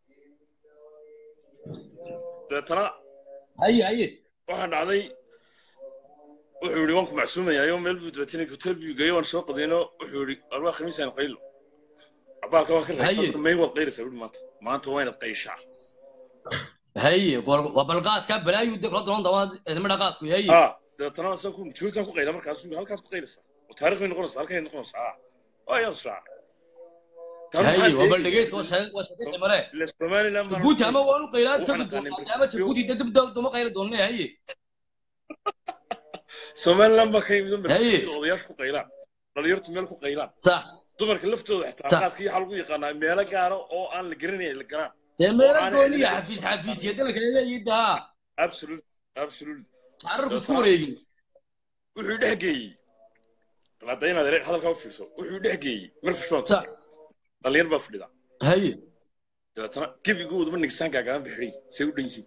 dabeetana haye haye waxaa dhacday wuxuu yidhi waan ku macsuumayaayoo meel buu dabeetana hotel buu geeyo waan soo qadayno wuxuu yidhi arbaa khamiisaan qaylo abaalka waan ka Haye. reebay may waad qayraysaa wuhi maanta maanta waa inaad qayshaa haye gor- waa balqaadka balaayu dee kula doon dama idima dhaqaadku haye ها dabeetana asaan ku juurtaan ku qayla markaas wuxuu halkaad ku qayleysaa oo taariikh bay noqonaysaa halkay noqonaysaa ah waa yaan sraa haye waa bal dhegeys waa sheeg waa sheegay mare ila somaliland baan jabuuti ama waanu qaylaa Waxaan tagi aqaanay doonaa ama jabuuti dee dib dama qayla doonne haye somaliland baa ka yimid oo Haye. meel odayaashu ku qaylaan dhalinyartu meel ku qaylaan sax dumarka laftooda xitaa Sax. qaadka iyo waxaa lagu yaqaanaa meelo gaaro oo aan la garanayn la garaan dee meelo aan gooniya cilmi- xafiis xafiis iyo dalka leeyahay daa absolute absolute cararku isku wareegin wuxuu dhex geeyey dabaada inaad ere- hadalkaa u fiirso wuxuu dhex geeyey marfishbaan sax dhalinyar baa fadhida haye dabeetana gebigooduba nigsaan gaagaaban bixidhay say u dhan yihiin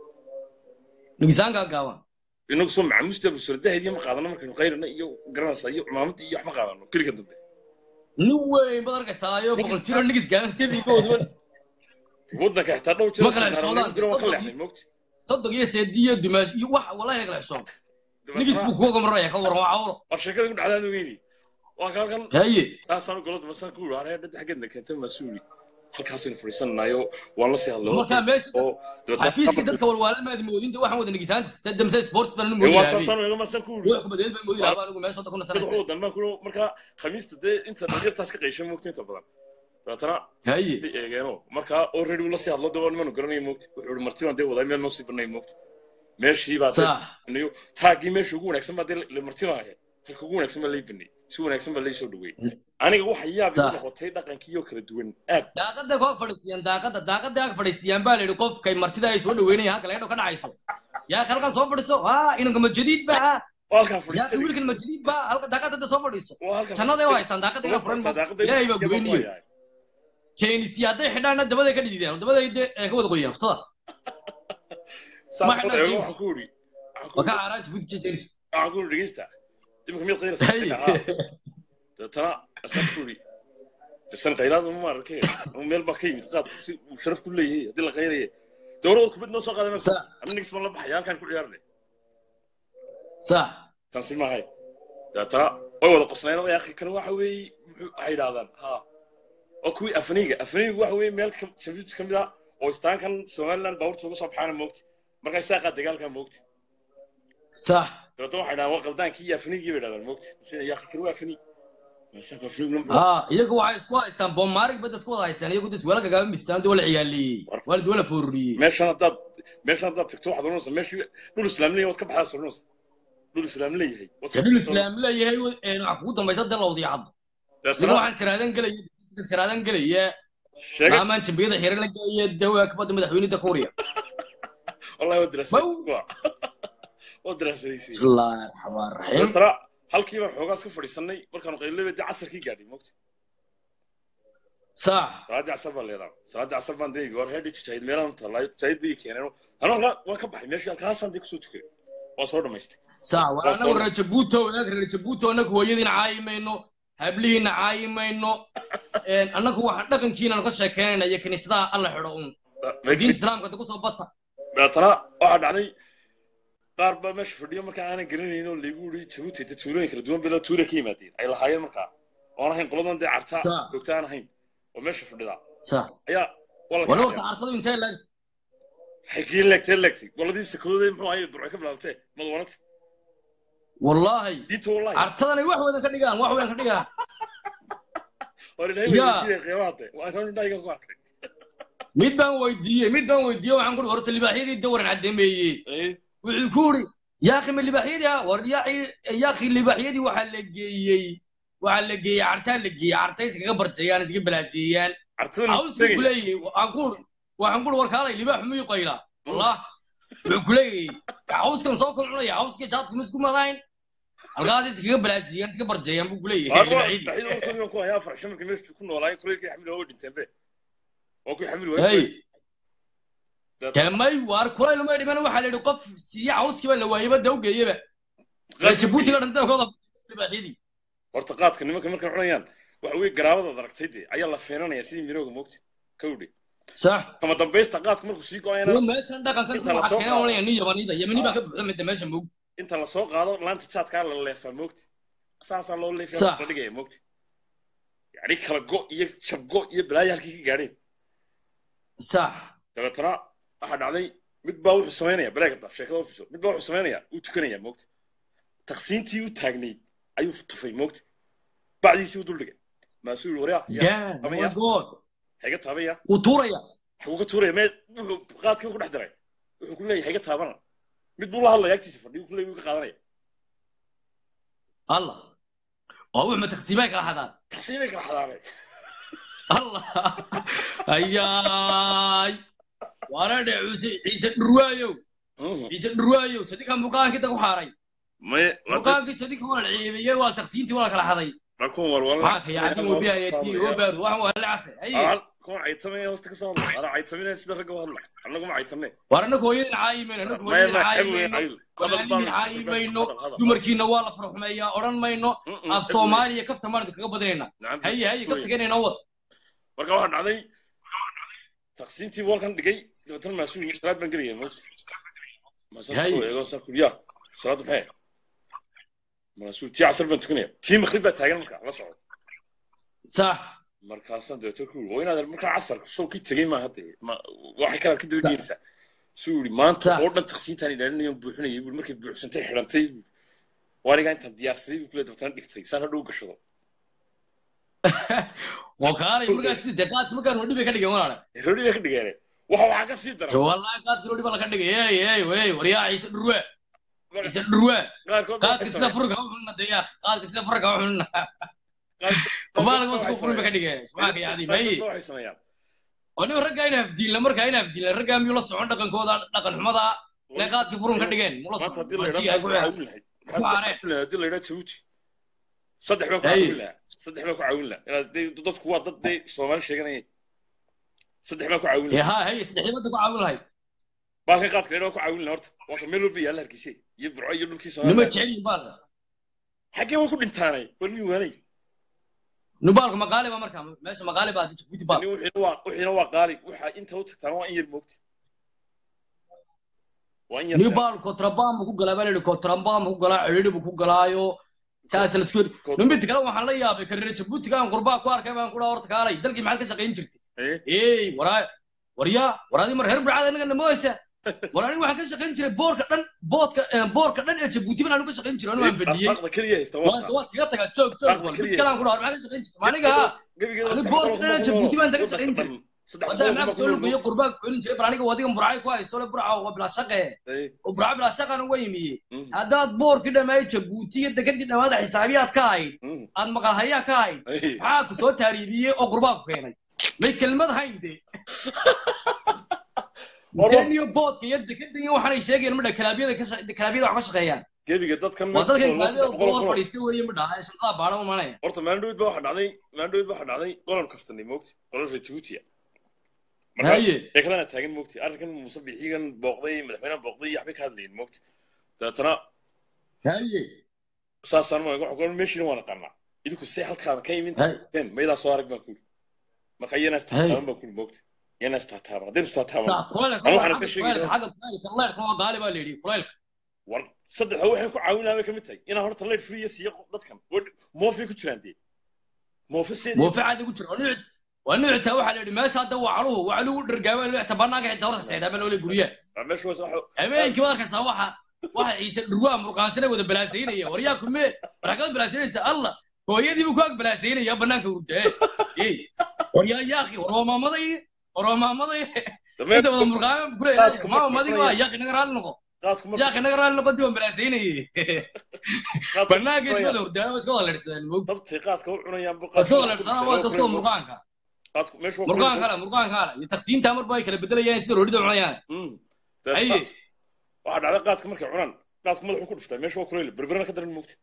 nigisaankaa gaaban inagu soo macamuusta busuradaheediyo ma qaadano markaynu qayrana iyo garanaysa iyo cumaamadda iyo wax ma qaadano keliga dambe nin weyn baad arkaysaa iyo boqol jiro nigis gaaban gebigooduba waddanka xitaa dhowr jeer Ma kala xishoodaan, jiro waan ka soddon leexnay moogti soddon iyo seedi iyo dumaash iyo wax wallahi la kala xishoon nigis buu kuwa gamaraya ka waran waa cawro war sheekada ku dhacdaan weyni waa ka halkan haye taasaan goloda masaan ku yidhi haree dhadda xaggeedna keentay masuuli halkaasaynu fadhiisananayo waan la sii hadlay markaa meesha oo xafiiska dadka walwaalamaadi moodinta waxaan wada nigisaanta damse sports baan waa moodi lahaa saasaan eega masaan ku yidhi ruux kubadeed baan moodi lahaa anigu meesha kuna dad sanaysa waxu wadan baan ku yidhi markaa khamiista dee inta dhalinyartaas ka qayshay moogta inta badan dabeetana haye ay eegeeno markaa already uu la sii hadlo dee waa nimanu garanaya moogta wuxuu yidhi marti baan dee wadaa meel noo sii banay moogta meeshii baa dee sax niyo taagii meesha ugu wanaagsan baa dee la marti baa ahayd halka ugu wanaagsan baa lay banay si wanaagsan baa lay soo dhaweeyey aniga waxa yaab igu Sax. noqotay dhaqankii oo kala duwan aad daaqada ku ag fadhiisiyaan daaqada daaqada ag fadhiisiyaan baa la yidhi qofkay martida ay soo dhaweynayaan halka leedho ka dhacayso yaa halkan soo fadhiso ha inanka majadiid ba ha waa halkaan yaa fadhiistay wiilkan majadiid ba halka daaqada soo fadhiiso waa halkaan jannaday u haystaan daaqada ina furan ilaahay baa gubeyniyo jeenisi hadday xidhaanna dabaday ka dhidideen dabaday dee ee ka wada qoyaan ftada saas Ma xidhnaa oo jeans. waxaan ku yidhi waa ka caaraa jabuuti jeenis waxaan ku yidhi dhegeysta imika mid qayrasa haye dabeetana asaan ku yidhi dasan qaylaad uma arkay ama meel baa ka yimid qaadka si uu sharaf ku leeyahay haddii la qaylaye dowladda kubad noo soo qaaday marka sax ana nigs baan la baxaya halkaan ku ciyaarnay sax tansi maahay dabeetana way wada qosnayeen oo yaaqi kan waxa weeye muxuu waxay yidhahdaan ha oo kuwii afniiga afniigu waxa weeye meel ka- jabuuti ka mid ah oo istaankan somaliland baabuurta uga soo baxaana moogti markaa isaaqaa dagaalkaa moogti sax dabeetana waxay dhahaan waa qaldaankii iyo afniigii bay dhahdaan moogti sina yaaqi kan waa afniig meeshaanka afniigna muxuu ha iyagu waxay isku haystaan boomaarig bada isku wada haystaan iyagu dis weela gagaaba mistaan dee wala ciyaaleeyey waalid wala fooruriyey meeshan haddaad meeshan haddaad tagto waxaad oranaysaa meeshii dhul islaam leeyahay waad ka baxdaas oranaysaa dhul islaam leeyahay waad ka dhul baxdaa. islaam leeyahay een waxa kugu dambaysa dee lawdiya caddo idiga dabeetana waxaan siraadan gelaya siraadan gelaya sheega saamaan jambiyada xiran la gelaya dawaa kabada madaxweynida kuuriya wallahi waa diraasay Bow. waa waa diraasadaysay bismillaahi raxmaan raxiim dabeetana halkii baan xoogaas ka fadhiisanay markaanu qaylabay dee casarkii gaadhay moogta sax salaaddii casar baan leedaa salaaddii casar baan dee war heedhi jahid meelaan tallaay jahid bay ii keeneen anoo halkaa waan ka baxay meeshii halkaasaan dee kusoo tukaday waan soo dhamaystay sax waa anagu reer jabuuto wanaag reer jabuuto anagu hooyadiina caayi mayno hablihiina caayi mayno een, anagu waxaan dhaqankiinanu ka sheekeynayna iyo kiniisadaha alla xidho un diinta islaamka da kusoo bata dabeetana waxaa dhacday qaar baa meesha fadhiyo markaa aanan garanayn oo laygu yiri jabuuti de tuulooyin kala duwan bila tuule ka yimaadeen ay lahaayeen markaa oon ahayn qoladan dee carta joogta aan ahayn oo meesha fadhida ayaa wala horta cartadu intee lag xagee leegtee leegtay qoladii sakooday muxuu ahaye durcay ka bilaabtee madwanagta wallahi diinta wallahi cartadan ay wax wedan ka dhigaan wax wedan ka dhigaan hore ilaahay qiimaha waa inaan indhahayga ku arkay mid baan weydiiyey mid baan weydiiyey waxaan kuri horta libaaxyadii dawaran caddeemeeyey wuxuu ku yidhi yaakhi ma libaaxyadii ah war yaakhi libaaxyadii waxaa la geeyey waxaa la geeyey cartaa la geeyey cartay iskaga barjayaan iska balaasiiyaan hawskii kuleeyey waxaan ku waxaan kuri war kaalay libaaxu miyuu qaylaa wallah wuxuu kuleeyey hawskan soo kol cunaya hawskii jaadka ma isku madayn halkaas iskaga balaasiiyaan iska barjayaan buu kuleeyahay tamay waar kulayl uma dhiman waxaa la yidhi qof siiya cawskiiba la waayeba da ugeeyeba jabuutiga dhantaankooda libaaxyadii horta qaadka nimanka markay cunayaan waxa weye garaabadaad aragtay dee ayaa la feenanaya sidii mirooga moogta kawdhe sax kama dambaysta qaadka markuu sii go-ayana meeshan dhaqankan waxaa keenan oranaya nin yamanida yamani baa ka buuxda midda meesha moogta inta lasoo qaado laanta jaadkaa la leefaa moogta saasaa loo leefaya la dhigaya moogta yani kala go iyo jabgo iyo balaayo halkii ka gaadheen sax dabeetana waxaa dhacday mid baa wuxuu samaynaya baleega daf sheekada u fiso mid baa wuxuu samaynaya uu tukanaya moogta taqsiintii u taagnayd ayuu tufay moogta bacdiisii u duldhigay maasuu yiri waryaa hayga taabaya wuu tuuraya xaguu ka tuuraya mee wuxuu qaadkii ku dhex diray wuxuu ku leeyahay hayga taabana mid buu la hadlaya agtiisa fadhiyo ku leeyahay wuu ka qaadanaya allah waa wuxuu ma taqsiimay kala xadaan taqsiimay kala xadaanay allah ayaay waana dhe ciise dhurwaayow ciise dhurwaayow sadikan buqaankii da ku xaaray buqaankii sadika waa la ciibiyey waa taqsiintii waa la kala xaday markuun walwala maxaaka yacni wabiyayati obaadu waxan waa la casay haye kuwan caytamaya hoosta ka soo hadla ana caytaminaya sida ragga u hadla annagu ma caytamne war annagu hooyadin caayimayno annagu hooyadin caayimayno walaalihii caayimayno dumarkiina waa la farxumeeyaa odhan mayno af soomaaliya kafta maarad kaga badinayna haye haye kafta keenayna wad marka waxaa dhacday taqsiintii walkan dhigay dabeetana maasuul salaad baan gelaya moos maasaaskueego sakuya salaad maxay maasuul tii casar baan tukanaya tii makrib baa taagan marka la socdo sax markaasaan dabeeto ku waa inaad markaa casarka sow kii tegey maaha dee waxay kalaad ka daba geenaysaa suu yidhi maanta oo dhan taqsiintaan ilaalinayo buuxinayay bui markay buuxsantay xidhantay waa anigaa intaan diyaarsaday buu kule dabeetana dhigtay saan hadhow gashado oo kaalay markaas sida dee qaadka markaan rodhi bay ka dhigeen walaale rodhi bay ka dhigeen waxa waxaa ka sii dara wallahi qaadka rodhi baa laga dhigay ey ey ey waryaa ciise dhurwe ciise dhurwe qaadka sida furka u xunna deya qaadka sida furka u xunna baalka wasku furin bay ka dhigeen subxaanka yacni may oo nin raggaa in hafdiinla markaa in hafdiinla raggaa miyuu la socon dhaqankooda dhaqan xumada inay qaadkii furun ka dhigeen mula socon haddii la yidhaa jabuuti saddex baan ku caawin lahaa saddex baan ku caawin lahaa inaad dadku waa dad dee soomaali sheeganaya saddex baan ku caawin lahaa ha hay saddexdii badda ku caawin lahayd baalkan qaadka leedhaa ku caawin lahaa horta waa ka meel walba yaalla hargeyse iyo burco iyo dhulkii soomaaliya nima jecelyin baalka xaggee way ku dhintaanay waa nin waanay nubaalku maqaali ba marka meesha maqaali baa jabuuti baal wixiina waa qaali waxa inta u tagtaan waa in yar moogta nibaal kontrabaan buu ku galaa baa la yidhi kontrabaan buu ku galaa cidhidhi buu ku galaayo saas la isku numidda kale waxaan la yaabay kareere jabuutigaan qurbaa ku arkay baan kudhaa horta kaalay dalkii maxaad ka shaqayn jirtay ey waraa waryaa waraadii mar reer burcada inaga namoysa war anigu waxaan ka shaqayn jiray boorka dhan boodka boorka dhan ee jabuuti baan anigu ka shaqayn jiray anuu aan fadhiyey waa iskaga tagaa joog joog war mid kale aan ku dhaha maxaad ka shaqayn jirtay maaniga ha ani boorka dhan ee jabuuti baan taga shaqayn jiray wadda maxaa soo lugayo qurbaa ku kelin jiray bal aniga wadigan burcay ku haysto le burca waa bilaa shaqe oo burca bilaa shaqan uga yimiye haddaad boorkii dhammaay jabuuti iyo dekadii dhammaada xisaabiyaad ka ahayd aad maqalhayaa ka ahayd maxaa ku soo taariibiyey oo qurbaa ku keenay may kelmad hayde iyo boodka iyo dekada iyo waxaanay sheegayaan midha kalaabyada kalaabyada wax ka shaqeeyaan gebiga dadkan waa dadkan kalaabyada goor fadhiista weeye midha ee shaqada baadha ma manaya horta maandhowid ba waxa dhacday maandhowid ba waxa dhacday qolan kaftanay moogti qolan reer jabuutiya haye ee kalena taagan moogti arrinkan muuse bixigan booqday madaxweynaha booqday iyo waxbay ka hadlayeen moogti dabeetana haye saasaan ma waxa qolan meeshiina waan aqaanaa idinku see halkaan ka imin teen maydaa soo arag baan ku yidhi marka iyana istaqaalan baan ku yidhi moogti yana istaataaban haddaynu istaataaban Saa, kulaylka Anigu waa waxaan ka xagga sheegi kulaylka xagga kulaylka kulaylka waa qaali baa la yidhi kulaylka war saddexda waxay ku caawinaa bay ka mid tahay inaan horta leyd free siiyo dadkan Waa- moofay ku jiraan dee moofe seedii moofe caadi ku jira waa nuuc waa nuucta waxaa la yidhi meesha hadda waa caluhu waa caluhu dhargaaba nuucta banaanka xitaa horta seedaaba loole guryaha Waa meesha was waxa habeenkii waad arkaysaa waxa waxa ciise dhurwaa murqaansana wada balaasaynaya waryaa kume waragada balaasaynaysa allah hooyadiibu ku ag balaasaynaya banaanka hurdee ey waryaa yaaqi war waa maamaday war waa maamaday inta wada murqaama kule Qaadka maama marka madiga waa yaaqi naga raalli noqo qaadku marka yaaqi naga raalli noqo dib waan balaasaynayay qaadku banaanka iska marka wada hurdee waa iska wada ledhsadaan mog dabtay qaadka u cunayaan bu waa iska wada ledhsadaan waa iska wada murqaanka qaadku meesha waa murqaan kale murqaan kale iyo taqsiinta marba ay kala bedelayaan sida roodhida cunayaan Mm. Aye. Qaad- waxaa dhacda qaadka markay cunaan qaadku madaxu ku dhuftaa meesha waa kuleyl berberana ka daran moogta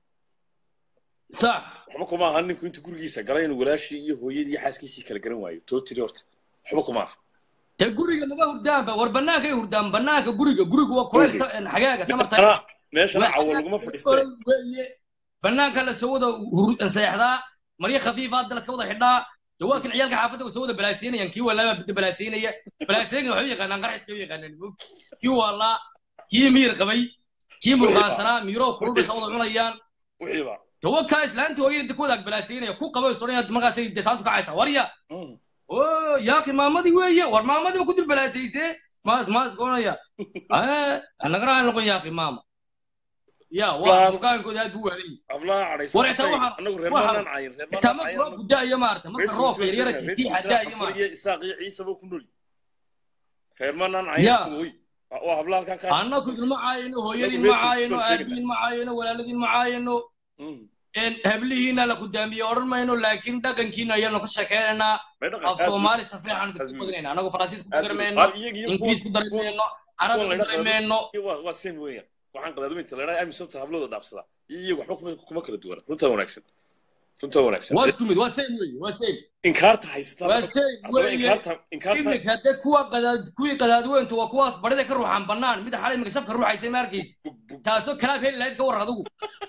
sax waxba kuma aha ninku intuu gurigiisa galay inuu walaashii iyo hooyadii iyo xaaskiisii kala garan waayo too tiri horta waxba kuma aha te guriga laga hurdaanba war banaanka ay hurdaan banaanka guriga guriga waa kuleyl sa- xagaaga samarta Meeshana- meeshana Waa cawo laguma fadhiistee weeye banaanka la soo wada hur- seexdaa maryo khafiifa hadda la soo wada xidhaa dawaakin ciyaalka xaafadda way soo wada balaaseynayaan kii walaaba bidda balaaseynaya balaaseynga waxay u yaqaanaan qarxiska u yaqaanaan mog kii waalaa kii miir qabay kii murqaansanaa miiroo kulul bay soo wada cunayaan wixiiba tawakaa islaanta hooyada inta ku wadaag balaaseynaya ku qabay soonaya markaasay desaantu kacaysa warya Mm. oo yaaqi maamadii weeye war maamadiiba ku dul balaasaysee maas maas goonaya nagaraha noqon yaaqi maama ya waa Waas- burkaankooda aad buu waalayay hablaha cadhaysan War inta waxaan- anagu reer waxaan- maanaan cayin reer xitaa maanaan marka cayin roobku da'ayo maarata marka roobka yaryara tiitiixa da'ayo maarata iyo isaaq iyo ciisaba ku noli reer maanaan cayin Ya. kuwoy waa hablaha halkan ka annaku idinma caayino hooyadiin Anagu ma caayino reer- aabihiin ma caayino walaaladiin ma caayino Mm. een, hablihiina la kudaamiye odhan mayno laakiin dhaqankiina ayaanu ka sheekeynaynaa May dhaqan af aad soomaali safiixaanu aad dadku u- badinayna anagu faransiis ku aad dari u- mayno aad iyaga iyo ingiriis ku kuwa- dari kuwa- mayno carabi kuwa ku la dari dhaqaado- mayno waa waa same weeyaan waxaan qadaadweynta la idhaha amisabta hablooda dhaafsada iyo waxba kuma kuma kala duwana runtaa wanaagsan runtaa wanaagsan waa isku mid waa same weeye waa same inkaarta haysataa waa same haddaba weeye inkaarta inkaarta iminka hadde kuwa qadaad kuwii qadaadweyntu waa kuwaas barida ka ruuxan bannaan mid xalay iminka shafka ruuxaysay ma arkaysa bug bug taasoo kalaab heli lahayd ka war adigu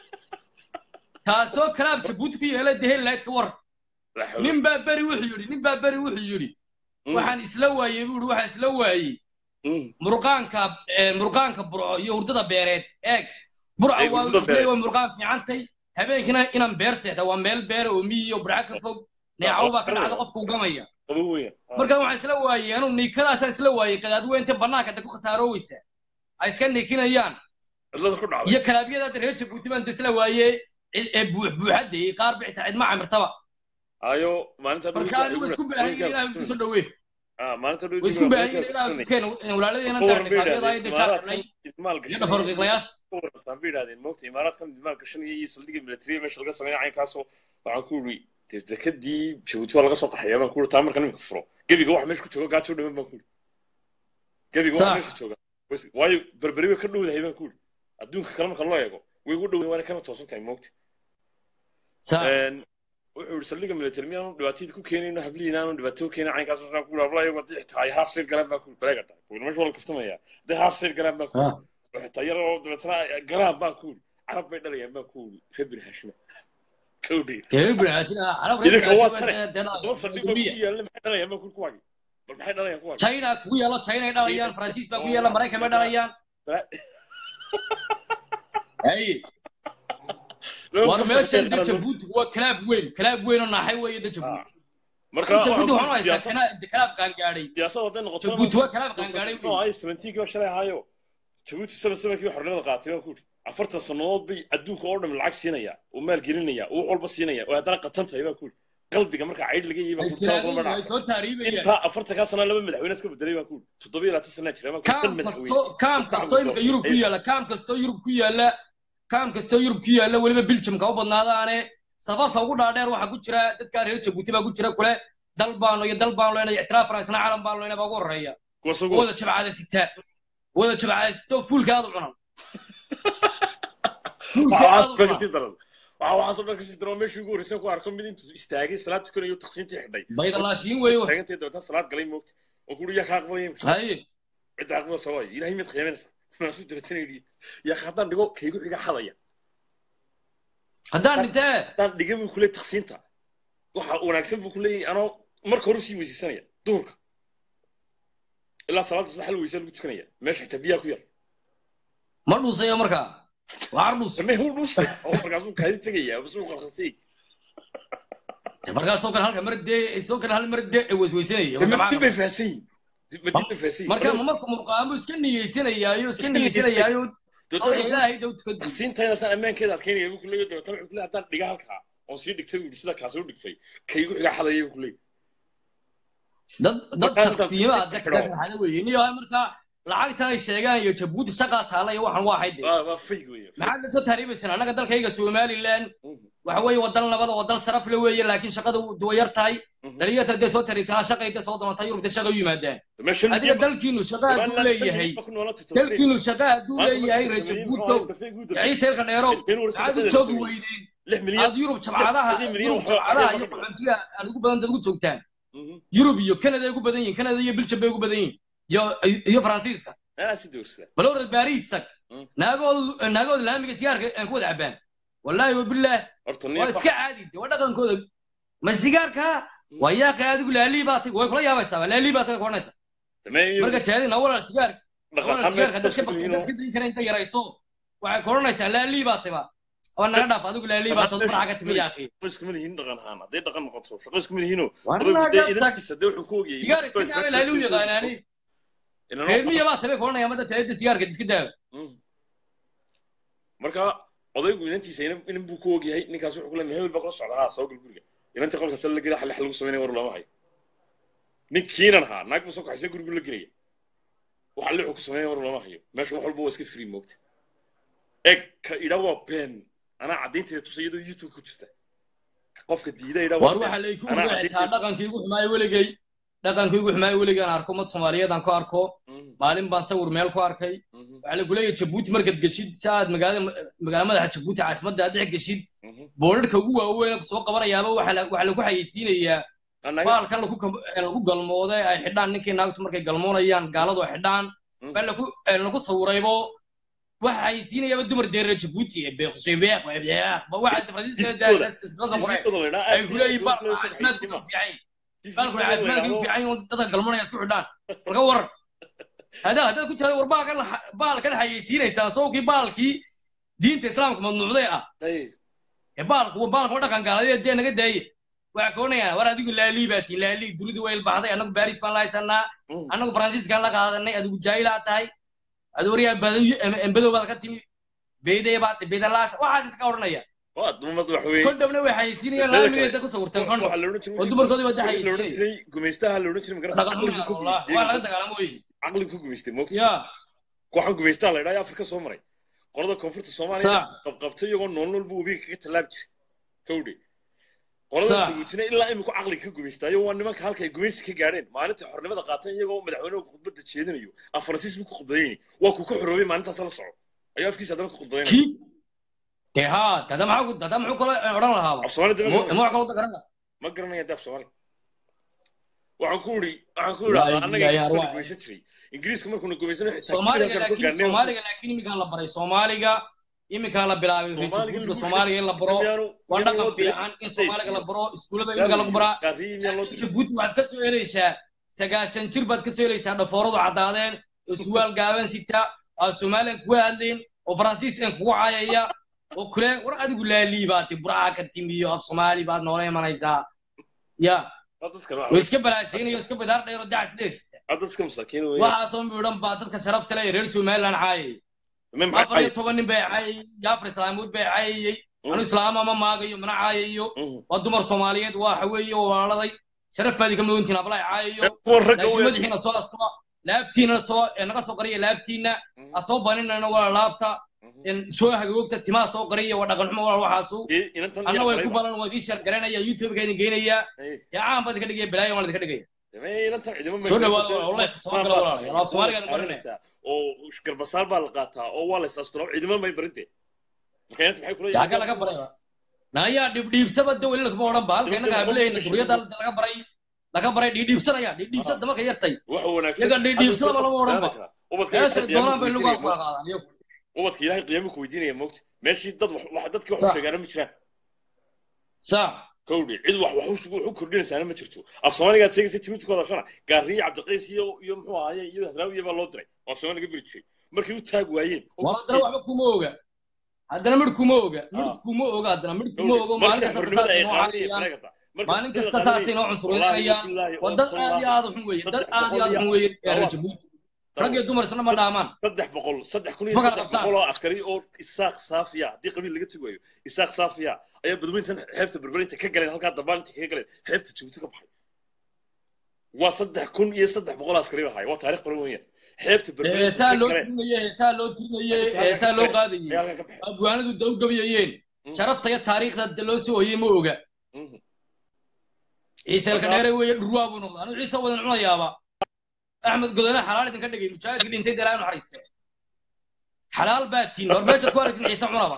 taasoo kalaab jabuuti ku yeela de heli lahayd ka war la xawla. nin baa beri wuxuu yidhi nin baa beri wuxuu yidhi Mm. waxaan isla waayey buu yidhi waxaan isla waayey Mm. murqaanka eh, murqaanka burco iyo hurdada beereed eeg burca Eeg, waa hurdada wuxuu beereed. waa murqaan fiicantay habeenkina inaan beer seexda waa meel beera oo miyi iyo burca ka fog neecaw baa ka dhacda qofka u gamaya qabo weeyaan Ah. marka waxaan isla waayey anu niikadaasaan isla waayey qadaadweynta bannaanka de ku khasaaroobaysa ay iska niikinayaan cidlada ku dhacday iyo kalaabyada hadda reer jabuuti baan de isla waayey cid- ee buux buuxadde qaar bixita cidma camirtaba ayo maalinta dhow marka anigu isku baahan yihin ilaah isku soo dhawee ah maalinta dhow way isku baahan yihin ilaah isku keen walaaladeen aan tahay kalaabyada ay de jaarnay iyo dhafarqiiqlayaasha waan bay idhahdeen moogta imaaraadkan idmaal gashanaya iyo saldhigga militariya meesha laga sameeya caynkaasoo waxaan ku iri dee dekadii jabuuti waa laga soo qaxaya baan ku iri taa marka nimika furo gebiga waxa meesha ku jooga gaajoo dhaman baan ku iri gebiga waxa Sax. meesha jooga Wes- waayo berberi way ka dhowdahay baan ku iri adduunka kale marka loo eego way ugu dhow waana kana toosan tahay moogta saa wuxuu yidhi saldhigga military miyaanu dhibaatadii ku keenayno hablihiina aanu dhibaato u keenay caynkaas waxaan ku yidhi hablaha iyagu haddii xitaa ay half side galaan baan ku yidhi baleega tahay kuwi meesha waa la kaftamaya haddii half side galaan baan ku yidhi oo xitaa yar oo dabeetana ay galaan baan ku yidhi carab bay dhalayaan baan ku yidhi reer bini hashima kawdhi reer binaashina carab reer idinka waa tare binaashina haddaba saldhig baa ku yaalla maxay dhalayaan baan ku yidhi kuwaagi bal maxay dhalayaan kuwaagi china kugu yaalo china ay dhalayaan faransiis baa kugu yaala maraykan bay dhalayaan hay war meeshan de jabuuti waa kalaab weyn kalaab weyn oo naaxay weeye de jabuuti marka jabuuti waxaan waxaan ku u yidhi haystaa siyaasad kana- de kalaab gaangaadhay siyaasad hadday noqoto Jabuuti waa kalaab qaangaadhay no ay seventeenkii baa shalay ahaayo jabuuti seven sevenkii baa xornimada qaatay baan ku yidhi afartan sannadood bay adduunka oo dhan lacag siinaya oo maal gelinaya oo wax walba siinaya oo haddana qatan tahay baan ku yidhi qalbiga marka caydh laga yihi baan ay ku yidhi siraadeen taas ay soo taariibayaan intaa afartankaa sanaa laba madaxweyne iska bedelay baan ku yidhi toddoba iyo labaatan sanaa jira baan ku yidhi kaam dan kasto madaxweyne kaam kasto imika yurub ku yaala kaam kasto yurub ku yaala kaam kasto yurub ku yaala weliba biljamka u badnaadaane safafka ugu dhaadheer waxaa ku jira dadka reer jabuuti baa ku jira kule dal baano iyo dal baanu leenahay ictiraaf faransana caalam baanu leenahay baa ugu horreeya kuwaas ugu wada jabcada sita wada jabcada sito fuulka aad u cunan fuulka aad u waxaasoo dhan cunan kasii daran waxaa waxaasoo dhan kasii daran oo meeshii ugu horreysay ku arko mid intuu istaagay salaad tukanayo taqsiintii xidhay baydalaashiin weeyo taagantay dabeetana salaad galay moogta oo ku yidhi yaa ka aqbalaya haye cidda aqbalasa waayo ilaahay mid khiyaaminaysa maasu dabeetana yidhi yaa haddaan dhigo kaygu xiga xadaya haddaan dhintee haddaan dhiga buu kuleey taqsiinta waxa wanaagsan buu kuleeyahay anoo marka hore sii weysaysanaya duhurka ilaa salaada subax hal weysaa lagu tukanaya meesha xitaa biyaha ku yar ma dhuusayo markaa waxar dhuus samee huu dhuusay oo markaasuu kaadi tegaya basuu qarqasay markaasoo kale halka mar dee soo kale hal mar dee weysweysanaya madib bay fahasan yihin madib bay fahasan marka ma marka murqaamo iska niyeysanayaayo iska niyeysanayaayo ilaahay dow tukad qasiintayna saan ammaankeeda adkeynaya buu kuleeyahay dabeetana wuxuu kuleeyahay haddaan dhiga halkaa oon sii dhigtay buu yidhi sida kaas u dhigtay kaygu xiga xadaya buu kuleeyahay dad dad taqsiimaha dadka xada weeye niyo marka lacagtan ay sheegaan iyo jabuuti shaqaa taala iyo waxan waa hayde waa waa fayg weeye maxaad la soo taariibaysan annaga dalkayga somaliland waxa weeye wadan nabada wadan sharaf le weeye laakiin shaqada way yar tahay dhalinyarta dee soo tariibtaa shaqayda soo doonata yurubta shaqa u yimaadaan adiga dalkiinu shaqa hadduu leeyahay dalkiinu shaqa hadduu leeyahay rejabuuto ciise ilka dheerow maxaad u joogi weydeen aad yurub jabcadaha yurub jabcadaha iyo qaxoontiga aad ugu badan dad ugu joogtaan yurub iyo canada ay ugu badan yihin canada iyo biljam bay ugu badan yihin iyo iyo faransiiska balowrad baariisak naagoodu naagooda laamiga sigaarka aan ku wada cabaan wallaahi wabillaah waa iska caadi de waa dhaqankooda ma sigaarka waa yaaqay adigu laalii baa tay way kula yaabaysaa waa laalii baa tay ku odhanaysa marka taadina walal sigaar walal sigaarka dadka bakti dadka dayn kara inta yarayso waxay ku odhanaysaa laalii baa tay ba waa naga dhaaf adigu laalii baa tad faraxa ka timi yaaqi iskuma lihiin dhaqan ahaan hadday dhaqan noqoto shaqo iskuma lihiinoo inankiisa dee wuxuu ku ogyahay sigaar iska daawe laalii u yaqaanaani reermiya baa tabe ku odhanaya madda taadida sigaarka iska daawe marka odaygu inantiisa inan buu ku ogyahay ninkaas wuxuu ku leeyahay hebel baa kula socda haa soo gal guriga inantii qolka sal la gela xalli xal lagu samaynaya war looma hayo ninkiinan haa naag buu soo kaxaysay gurigu la gelaya waxa lixu ku samaynaya war looma hayo meesha wax walba waa iska free moogta eg ka idha waa been anaa caddaynteeda tusa iyadoo youtube ku jirta qofka diida idha war waxa lay ku xitaa dhaqankii ugu xumaayo weligay dhaqankii ugu xumaayo weligay aan arko mad soomaaliyeed aan ku arko maalin baan sawir meel ku arkay waxaa lagu leeyahay jabuuti markaad geshid si aad magaalada magaala madaxa jabuuti caasimadda aad dhex geshid boodharka ugu waaweyn soo qabanayaaba waxaa lagu xayeysiinayaa baalkan lagu galmooday ay xidhaan ninkii naagtu markay galmoonayaan gaaladu ay xidhaan baa lagu sawiraybo waxa xayeysiinayaaba dumar deerre jabuuti beeqshebeeq waxa faransiiska qoreen ay ku leeyihin baalku caafimaadku u fiican baalku caafimaadku u fiican dadka galmoonaya isku xidhaan marka warar هذا هذا كنت هذا ورباك بالك انا حيسير يسا سوقي بالكي دينت اسلامك ممنوع ذا اي بالك وبالك ودا كان قال دي نغا داي waxa koonaya war adigu laali baati laali duridu way baxday anagu baris baan laaysanaa anagu faransiis kan la qaadanay adigu jaayila tahay adu wariya badayo embadow baad ka timi beeday baad beedalaash waxaas iska oranaya waa dumad wax weyn kon dhabna way xayisiinayaan laamigeeda ku sawirtaan kon oo dumarkoodii wada xayisiinayaan gumeystaha la odhan jiray magarasa caqligu ku gumeystay waa laga dagaalamo wey caqligu ku gumeystay moogta ya kooxan gumeystaa la idhaa afrika soo maray qolada koonfurta soomaaliya qabqabtay iyagoo nool nool buu webiga kaga tallaabi jiray kawdhe qolada jabuutina ilaa iminku caqliga ka gumeystaayo waa nimanka halka ay gumeysi ka gaadheen maalintai xornimada qaateen iyagoo madaxweynuhu khudbadda jeedinayo af faransiis buu ku khudbadayni waa kuu ka xoroobay maalintaas la soco ayuu afkiisa haddana ku khudbadaynaya dee haa dada maxaa dada muxuu kale odhan lahaaba af soomaali ma wax kaloo garanaya ma garanaya dee af soomaali waxaan ku uri waxaan ku idhahdaa annaga gumeysan jiray ingiriiska markuuna gumeysano soomaaliga laakiin soomaaliga laakiin iminkaa la baray soomaaliga iminkaa la bilaabay rejibuutka soomaaliga in la baro waa dhaqan fiican in soomaaliga la baro iskuullada iminka lagu baraa jabuuti waxaad ka soo helaysaa sagaashan jir baad ka soo helaysaa dhafooradu caddaadeen oo suwaal gaaban sita aa somalilan kuga hadlayn oo faransiiskan kugu caayaya oo kule war adigu laalii baati buraha ka timiyo af soomaali baad noola imanaysaa ya way iska balaasaynayo iska bidaar dheero dacas dheesita waxaasoo midhan baa dadka sharafta leh reer somaliland caayay afar iyo toban nin bay caayay jaafar islaamuud bay caayayey anu islaama ma maagayo mana caayayo waa dumar soomaaliyeed waxa weeye oo walaaladay sharaf baadi ka mudantiin ablay caayayo laakiin madaxiina soo astuba laabtiina soo naga soo qariya laabtiina ha soo baninana wala laabta soo hagagoogta timaha soo qariya waa dhaqan xumo walaal waxaasu anna way ku balan waa idin shar garanaya youtube-ka idin geynaya dee caan baad idinka dhigaya balaayo waan idinka dhigaya soo dhawaada walaal soo gala walaal soomaaliga barinaya oo garbasaar baa la qaataa oo waa la isaasturaa ciidamo may barinte yaga laga baray nayaa dhibdhiibsaba de weli lakuma odhan ba halka innaga hableyna duriyada laga baray laga baray dhiidhiibsanaya dhiidhiibsada damarka yartay yaga dhiidhiibsadaba lama odhan ba meesha doonaan bay lugaa kula qaadaan iyagu ubadka ilaahay qiyaamo ku weydiinaya moogta meeshii dad dadkii wax u sheegaana ma jiraan sa kowdhi cid wax wax wax u kordhinaysaana ma jirto af soomaaligaad sheegaysa jabuuti ku hadashana gaariye cabdiqays iyo iyo muxuu ahaaye iyo hadraawiya baa loo diray oo af soomaali laga beri jiray markay u taag waayeen war haddana waxba kuma oga haddana midh kuma oga midh kuma oga haddana midh kuma ogo maalin kasta saasay noo caayayaan maalin kasta saasay noo cunsurinayaan waa dad aad iyo aad u xun weeye dad aad iyo aad u xun weeye reer jabuuti rag iyo dumar isna ma dhaamaan saddex boqol saddex kun iyo saddex boqol oo askari oo isaaq saafiya haddii qabiil laga tugayo isaaq saafiya ayaa badweyntan xeebta berberinta ka galeen halkaa dambaalinta kaga galeen xeebta jabuuti ka baxay waa saddex kun iyo saddex boqol askari bahay waa taariikh qoran weeyaan xeebta heesaa loo tirinaye heesaa loo tirinaye heesaa loo qaadayey abwaanadu dawgabayayeen sharafta iyo taariikhda loo soo oyey ma oga ciise elka dheere weeye dhurwaa buu noqda anigu ciise wadan cunayaaba axmed godone xalaal idinka dhigay mujaahidkii dhintay dalaa inu xariiste xalaal baa tiin hor meeshaad ku aragtin ciise cunaba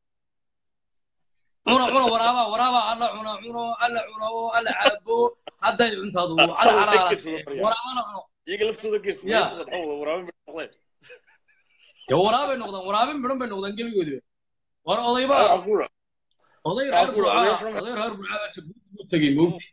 cuna cuna waraaba waraaba alla cuna cuno alla cuno alla caabo hadday cuntadu alla xalaala waraabana cuno iyaga laftooda geeswaraabay de waraabay noqdaan waraabin midhan bay noqdaan gebigoodu war odayba oday reer burcaa oday reer burcaa baa jabuuti buu tegey moogti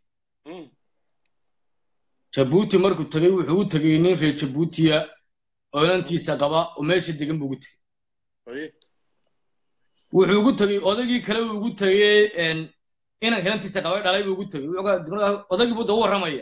jabuuti markuu tegey wuxuu u tegey nin reer jabuutiya oo inantiisa qaba oo meesha degan buu ugu tegey wuxuu ugu tegey odaygii kale uu ugu tegey inanka inantiisa qabay dhalay buu ugu tegey odaygii buu dabu warramaya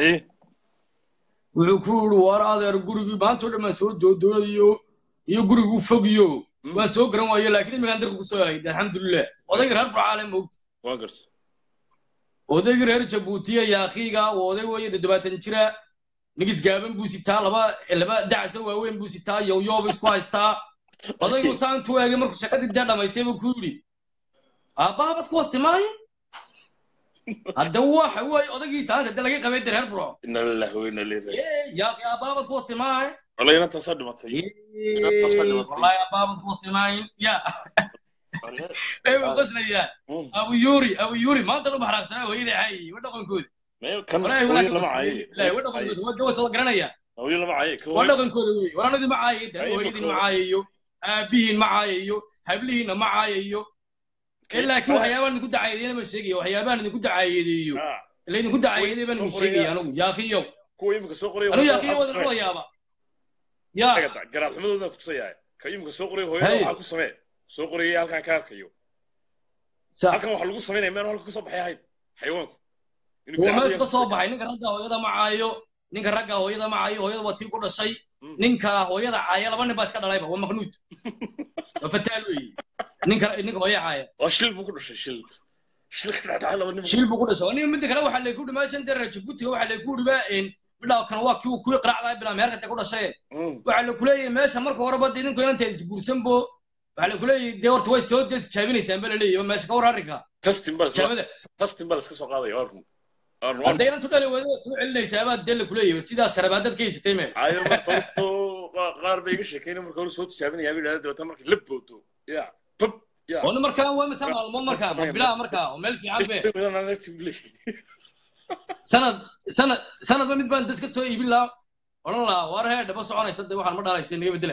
wuxuu ku yidhi war adeer gurigii maantoo dhan baan soo doodoonayo iyo guriguu fogiyo waan soo garan waayo laakiin imigaan darka kusoo helay alxamdulilah odaygii reer burcaale moogta odaygii reer jabuutiya yaakiiga waa oday weeye toddobaatan jira nigis gaaban buu sitaa laba laba dacso waaweyn buu sitaa yowyooba isku haystaa odaygu saa intuu eegay markuu shaqadii dee dhamaystay buu ku yidhi aabbahabad ku wasti maayo hadda waxa weeye odaygii saanta de laga qabay de reer burco yaaki aabbahabad ku wasti maayo walayna taasaa dhimatay wallahi aabbahabad ku wasti maayo ya ay u qoslayaan abu yuri abu yuri maanta u baxraaqsanaa hooyadii caayay wa dhaqankooda wa dhaqankooda wa gawas la garanaya wa dhaqankooda wey war anadii ma caayay de hooyadiin ma caayayo aabihiin ma caayayo hablihiinna ma caayayo laakiin waxyaabaan idinku dacayadeena ma sheegaya waxyaabaan idinku dacayadeeyo ila idinku dacayaday baan idin sheegaya anugu yaakiyow anu yaakiyo wadan culayaaba ya garaadxumadooda kutusayaa ka imika soo qoray hooyada waxaa ku samee soo qorayay halkan ka arkayo halkan waxa lagu samaynaya meel halka kasoo baxay ahayn xayawaanku waa meeshu ka soo baxay ninka ragga hooyada ma caayo ninka ragga hooyada ma caayo hooyada waa tii ku dhashay ninka hooyada caaya laba nin baa iska dhalayba waa maqnuud waa fataal weeye ninka ninka hooya caaya waa shil buu ku dhashay shil shil ka dhacay laba nin shil buu ku dhashay nin midda kale waxaa layku dhimaa shan dara jabuutiga waxaa layku dhibaa midhaa kan waa kii kuwii qaraacdaa bilaa meherka ku dhashay waxaa laku leeyahay meesha marka horeba dee idinku inanteed isguursanbo waxaa laku leeyahay dee horta way soo dee tijaabinaysaan baa laleeyahay meesha ka war arrinka tijaabada testin baa laska soo qaadaya waa run hadday inantu dhali weydo soo celinaysaa baa dee laku leeyahay sidaas sharabaadad ka iibsatay meel ayo marka qaar bay iga sheekayna marka hore soo tijaabinayaa bay idhahda dabata marka la boodo ya bab ya oo markaa waa mise maalmood markaa ma bilaa markaa oo meel fiican be sanad sanad sanadba mid baan dadka soo iibin lahaa odhan lahaa waar hee dhaba soconaysa de waxaan ma dhalaysa naga bedela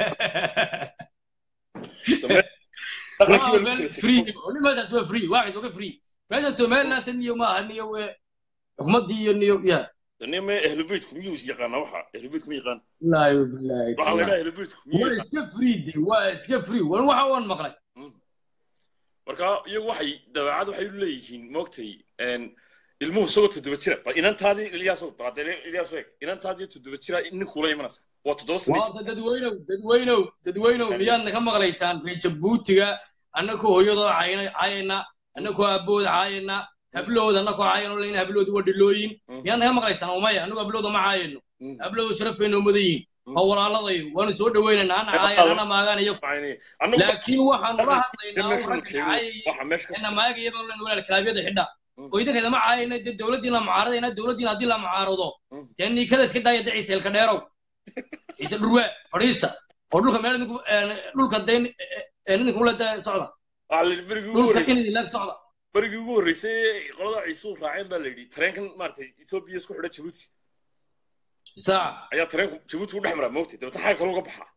meeshaas waa free waxaas waa ka free meeshan somaliland niyo maaha niyo xukuumaddii iyo niyo ya nime ehlubeytku miyuu yaqaana waxa ehlubeytku ma yaqaan laayo bilaahi waxaa la dhaha ehlubeytku waa iska free de waa iska free wan waxa waan maqlay marka iyagu waxay dabeecad waxay u leeyihiin moogtay ilmuhu isagoo toddoba jira bal inantaadii ilyaas ilyaas eeg inantaadii toddoba jira nin kula imanaysa waa toddoba sano waa dadweynow dadweynow dadweynow miyaadna ka maqlaysaan reer jabuutiga annakoo hooyadoo caayana annakoo aabbood caayana hablooda annakoo caayano leyna habloodu waa dhilooyin miyaadna ka maqlaysaan umaya annagu hablooda ma caayano habloodu sharaf bay noo mudan yihin waa walaaladayo waanu soo dhaweynaynaa ana caayan ana maagaan iyo laakiin waxaan ula hadlaynaa u ragga caayay ina maagaya baan len walaal kalaabyada xidha oo idinkeeda ma caayana dee dowladdiina mucaaradayna dowladdiina haddii la mucaarado dee niikada iska daaya dee ciise ilka dheerow ciise dhurwaa fadhiista oo dhulka meel idinku dhulka dee idinku le dee socda dhulka in idinleeg socda berigii ugu horreysay qolada ciisuu raaceen baa la yidhi tareenkan maaragtay etoobiya isku xidha jabuuti saac ayaa tareenku jabuuti u dhex maraa moogtay dabeta xagga kale uga baxaa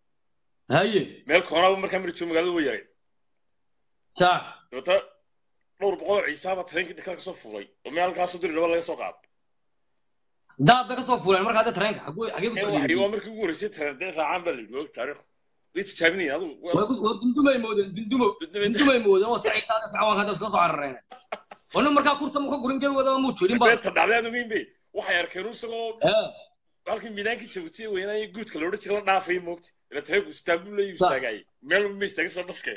haye meel koonaaba markaa mari joogo magaalada way yareen saac dabeta dhowr boqol oo ciisaaba tareenkii dhakada kasoo fuulay oo meel halkaasoo diri dhaba laga soo qaado daad bay kasoo fuuleen markaa dee tareenka xaguu- xagee kusoo waxay dhiibay waa markii ugu horreysay tareen dee raacaan baa la yidhi og taariikh way tijaabinayeen adigu war war dundumay moodeen dundumo dundumay moodeen oo saciisa hadda sacawanka hadda iskala soo carareen wani markaa kurta mu ka gurin gebigooda muu jirin ba beenta dhacday aad ogeyn be waxay arkeen isagoo Eh, halkii miidaankii jabuutiya weynaaye guudka loodhan jira la dhaafay moogta ila tareenku istaabul leeyu Sax. istaagayay meel ma istaagin sida dhaske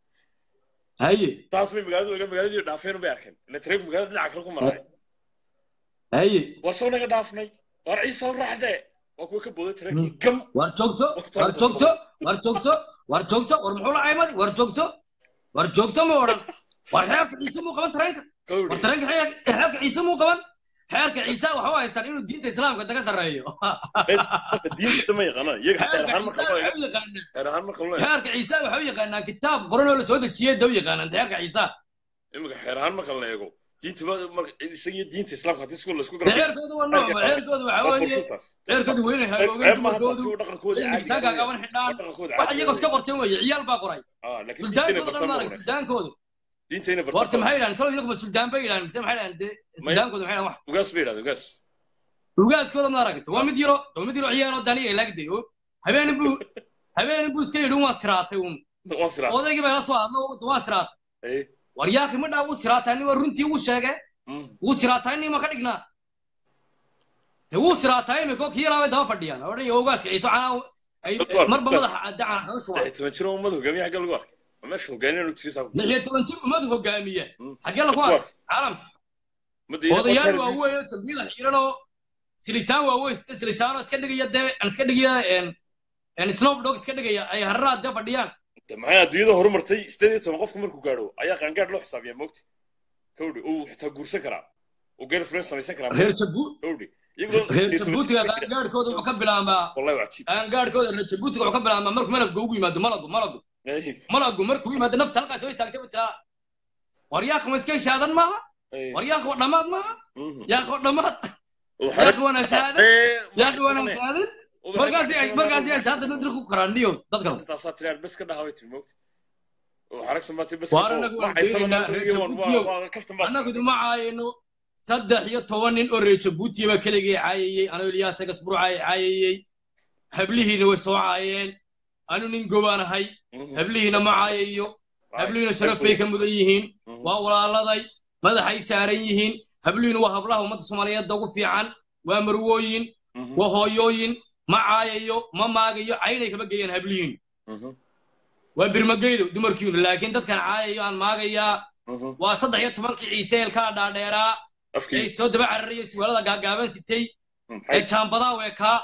haye taas bay magaaladu oga magaaladii dhaafeen bay arkeen ila tareenku magaalada dhinaca kale ku maray haye war soo naga dhaafnay war ciisa u raaxdee waa kuwa ka booday tareenkii gam war joogso war joogso war joogso war joogso war muxuu la caymadi war joogso war joogso ma odhan war xeerka ciise muu qaban tareenka war gawri tareenka xeer- xeerka ciise muu qaban xeerka ciise waxa u haystaan inuu diinta islaamka daga sarreeyo diinta ma yaqaanaan iyaga xeer ahaan marka loo eego xeerka xeer ahaan marka loo eego ciise waxa u yaqaanaa kitaab qoran oo la soo dejiyey da u yaqaanaan xeerka ciise imika xeer ahaan marka la eego diinta ba marka isagiyo diinta islaamka haddii isku laisku dee xeerkooda waa noocma xeerkooda waxa weeye xeerkooda weyne hagoogeen dumarkoodu miisaanka gaban xidhaan waxa iyagoo iska qorteen weeye ciyaal baa qoray suldaankooda dhan maarag suldaankooda diintayna horta maxay barta yidhahan talo iyaguma suldaan bay yidhahan mise maxay yidhahan dee suldaankooda maxay yidhahan wax ugaas bay yidhahda ugaas ugaaskooda ma aragta waa mid yaro waa mid yaro ciyaalo daniya ilaagday oo habeenin buu habeenin buu iska yidhi waan siraatay uun waan siraa odaygii baa la soo hadlo waan siraatay war yaakhi ma dhaa wuu siraataa nin waa runtii wuu sheegay wuu siraataa nin ma ka dhignaa de wuu siraataa imika kii yaraabay daba fadhiyaan oo dhan iyo ogaaska ciise canaa ay marba madaxa dacan kaga shubaan toban jiro ummad hogaamiya xagga lagu arkay waa meesha hogaaniyaan u jiris lix iyo toban jir ummadu hogaamiya xaggee lagu arkay caalamka odayaal waaweyn oo jambiyadan xiran oo silisaan waaweyn sida silisaano iska dhigaya dee aan iska dhigaya snowdog iska dhigaya ay hararaad dee fadhiyaan maxay adduunyada horumartay sideed iyo toban qofku markuu gaadho ayaa qaangaadh loo xisaabiyaa moogta kawdhi uu xitaa guursan karaa uu girlfriend samaysan karaa reer jabu kawdhi reer jabuutiga qaangaadhkooda wuxuu ka bilaabaa wallahi waa cajiib qaangaadhkooda reer jabuutiga wuxuu ka bilaabaa markuu malabka ugu yimaado malagu malagu malagu markuu yimaado nafta halkaas soo istaagtay buu tiraa war yaakh ma iska shaadan maaha war yaakh waa dhammaad maaha yaakh waa dhammaad yaakh waana shaadan yaakh waana shaadan markaasi ay markaasi ay shaadan u dirku karaan niyo dadkan intaasaa tiri bes ka dhaha way tiri moogta xaragsan baa tiri bes Waar anagu waan deenaynaa, reer Jabuutiyow. kaftan baa annagu iduma caayino saddex iyo toban nin oo reer jabuutiya baa keligii caayayey anoo ilyaas agasburcaay caayayey hablihiina way soo caayeen anu nin gobaan ahay hablihiina ma caayayo hablihiina sharaf bay ka mudan yihiin waa walaaladay madaxay saaran yihiin hablihiina waa hablaha ummadda soomaaliyeedda ugu fiican waa marwooyin waa hooyooyin ma caayayo ma maagayo caynay kama geeyaan hablihiin waa birmageydo dumarkiinu laakiin dadkan caayayo aan maagayaa waa saddex iyo tobankii ciiseelkaa dhaadheeraa ee afkii soo daba cararaya suwaalada gaagaaban sitay ee jaambadaa weekaa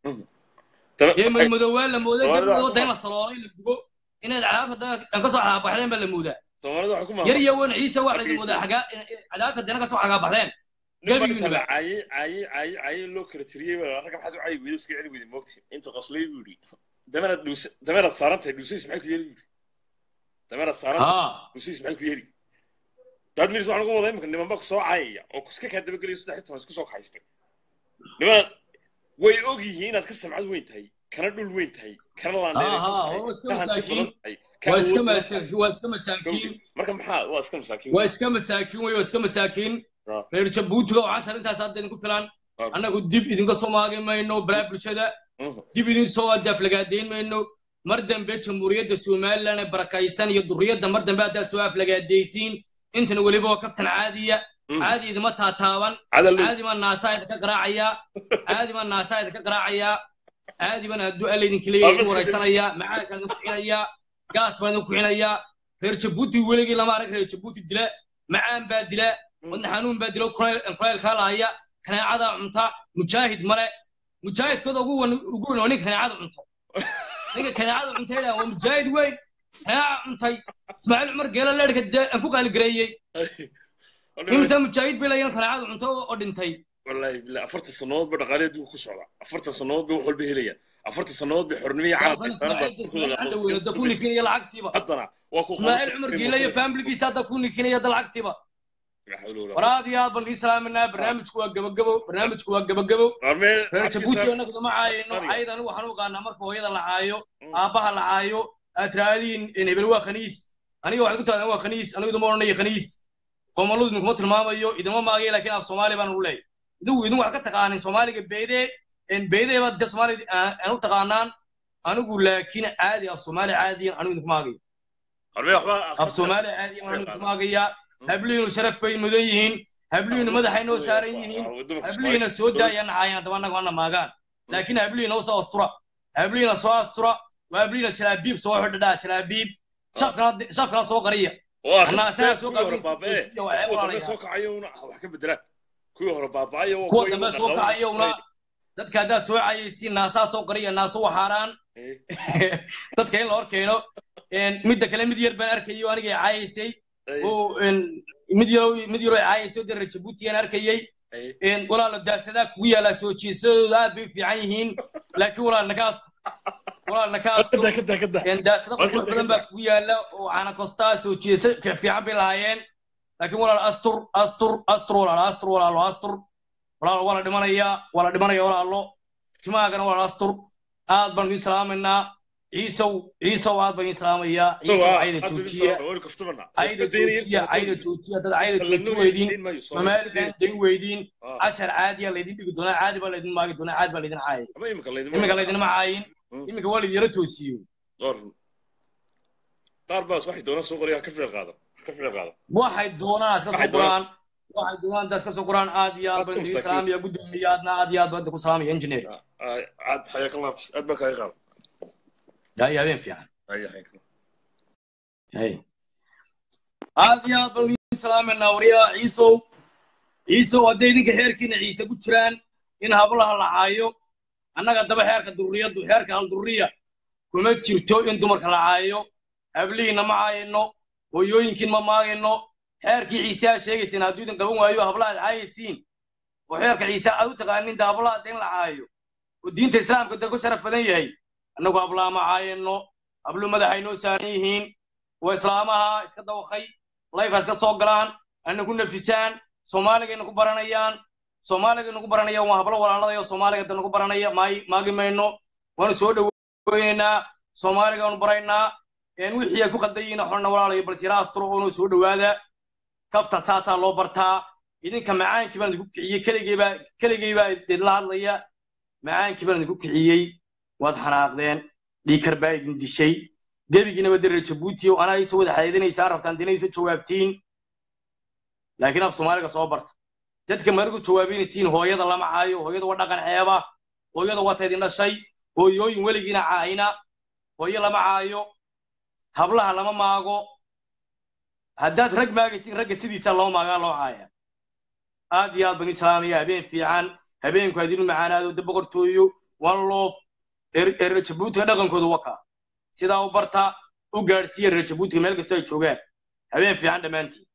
ee madmadowaa la mooday Soomaalida dad waxaa wada in la saloolay la gubo inaad cadaabta aan ka soo cagaabaxdeen baa la moodaa soomaalida waxay ku yar maamulaa iyo wan ciise waa la moodaa xagaa cadaabta dana ka soo cagaabaxdeen nin baa gabigiinuba. inta caayay caayay caayay caayay loo kala tiriyey baa ragga maxaad u caayi weydo iska celi weyday moogta inta qaslay buu yidhi dameeraad dhuus dameeraad saaran tahay dhuusihiis maxay ku yeeli buu yidhi dameeraad saaran tahay haa dhuusihiis maxay ku yeeli daad miris waxaan uga wadaa imika niman baa ku soo caayaya oo iska kaa dabageliya saddex iyo toban isku soo kaxaystay niman way og yihiin inaad ka samcad weyn tahay kana dhul weyn tahay kana laandheeraysan Aha, tahay oo iska ka hanti masaakiin. badan tahay ka waa iska awood badan masaakiin tahay. waa iska masaakiin marka maxaa waa iska masaakiin waa iska masaakiin wey waa iska masaakiin Ah. reer jabuutiga oo cashar intaas hadda idinku filan Ah. annagu dib idinka soo maagi mayno balaa bulshada Mhm. dib idin soo aflagaadeyn mayno mar dambe jamhuuriyadda somalilan ee barakaysan iyo duriyadda mar dambe haddaad soo aflagaadaysiin intana weliba waa kaftan caadiya Mhm. caadi idima taataaban cadal caadi baan naasaa idinka qaraacayaa caadi baan naasaa idinka qaraacayaa caadi baan hadduu alla idinka leeyahay idin waraysanayaa macaankaan idin kuxinayaa gaas baan idin kuxinayaa reer jabuuti weligii lama arag reer jabuuti dila macaan baa dila wadna xanuun baa dilo kuleylkaa lahaya kaneecada cunta mujaahid male mujaahidkooda ugu wan ugu wan waa ninka kaneecada cunta ninka kaneecada cuntay dhaa waa mujaahid weyn kaneeca cuntay ismaaciil cumar geela leerhka aan ku qaaligareeyey imisa mujaahid bay layan kaneecada cunta oo dhintay والله بالله أفرت السنوات بدقالي دو كسرة أفرت السنوات بوحول بهلية أفرت السنوات بحرنمية عالم ismaaciil ku nikinaya lacagtiiba حطنا واكو ismaaciil cumar geela iyo faamiligiisa hadda ku nikinaya da lacagtiiba waraad iyo aad baan ii salaaminaa barnaamijku waa gabagabo barnaamijku waa gabagabo reer jabuuti annagu dama caayino Aniga. cayd anigu waxaan u qaanaa marka hooyada la caayo aabbaha la caayo aad tiraahdiin hebel waa khaniis aniga waxaad ku tahdaa waa khaniis anigu dama odhanayo khaniis qoomalladu idinkuma tilmaamayo idinma maagayo laakiin af soomaali baan u leeyahay idinku idin waxaad ka taqaanin soomaaliga beede beede baad de soomaali aan u taqaanaan anigu laakiin caadi af soomaali caadiyan anigu idinku maagayo af soomaali caadiyan anigu idinku maagaya hablihiinu sharaf bay mudan yihiin hablihiinu madaxay noo saaran yihiin hablihiina soo daayaan nacaayaan haddaba annaga ana maagaan laakiin hablihiina usoo astura hablihiina soo astura waa hablihiina jalaabiib soo xidhadhaa jalaabiib shafkana soo qariya kuwa dambe soo kacayowna dadka haddaad soo cayaysiin naasaa soo qariya naaso waxaaraan dadka in la hor keeno midda kale mid yar baan arkayo anigay caayaysay oo mid yaro mid yaro caayaysay oo dara jabuuti aan arkayay walaalo daasadaa kugu yaallaa soo jeesadooda aad bay u fiican yihiin laakiin walaal nakaasto walaal nakaasto daasada qurux badan baa kugu yaalla oo canakostaa soo jeesa fiican bay lahaayeen laakiin walaal astur astur astur walaalo astur walaalo astur walaalo waa la dhimanayaa waa la dhimanaya walaalo timahaagana walaal astur aad baan idin salaamaynaa ciisow ciisow aad baan idin salaamayaa ciisow cayda joojiya cayda joojiya cayda joojiya dad cayda jooji weydiin soomaalidan dayn weydiin cashar caadiya laydin dhigi doonaa caadi baa laydin maagi doonaa caadi baa laydin caayay iminka laydinma caayin iminka waa laydin yara toosiyo qaar baas waxay doonaan soo qoraya ka ficil qaada ka ficil qaada waxay doonaan iska soo qoraan waxay doonaan daas ka soo qoraan aad iyo aad baan idin salaamaya guddoomiya aadna aad iyo aad baan idinku salaamaya engineer aad xayaa ka laabtay aad baan kaaga qaada هاي هذين فيها هاي هاي هاي هذه بل سلام النورية عيسو عيسو هدي دينك حيركين عيسى كتران إن هبلها لعايو أنا قد دبا حيرك الدرية دو حيرك الدرية كما تشيرتو إن دمرك لعايو هبلي نما عاينو ويو يمكن ما ماينو حيرك عيسى شيء سنادو دين قبون وايو هبلها العايسين وحيرك عيسى أدو تقانين دا هبلها دين لعايو ودين تسلام كنت أقول شرف بدن يهي annagu hablaa ma caayano hablu madaxay noo saaran yihiin waa islaamaha iska dawaqay layfa iska soo galaan ana ku nafisaan soomaaliga nagu baranayaan soomaaliga nagu baranayaan waa hablo walaaladayo soomaaliga da nagu baranaya maagi mayno waanu soo dhoweynaynaa soomaaliga waanu baraynaa wixii ay ku qaldan yihiin xorna walaalayo balse yara asturo oonoo soo dhowaada kaftan saasaa loo bartaa idinka macaankii baan idinku kiciyey keligeybaa keligeybaa idinla hadlaya macaankii baan idinku kiciyey waad xanaaqdeen dhiikar baa idin dishay gebigiinaba dareer jabuuti oo anaa isa wada xadeedinaysaan rabtaan dinaysa jawaabtiin laakiin af soomaaliga soo barta dadka marigu jawaabinaysiin hooyada lama caayo hooyada waa dhaqan ceeba hooyada waa taydin dhashay hooyooyin weligiina caayina hooyo lama caayo hablaha lama maago haddaad rag maagaysin ragga sidiisa loo maagaa loo caaya aad iyo aad baan islaamaya habeen fiican habeenku adinu macaanaado da boqortooyo one love reer jabuutiga dhaqankooda waka sidaa u barta u gaadhsiiya reer jabuutiga meel kastoo ay joogaan habeen fiican dhammaantiin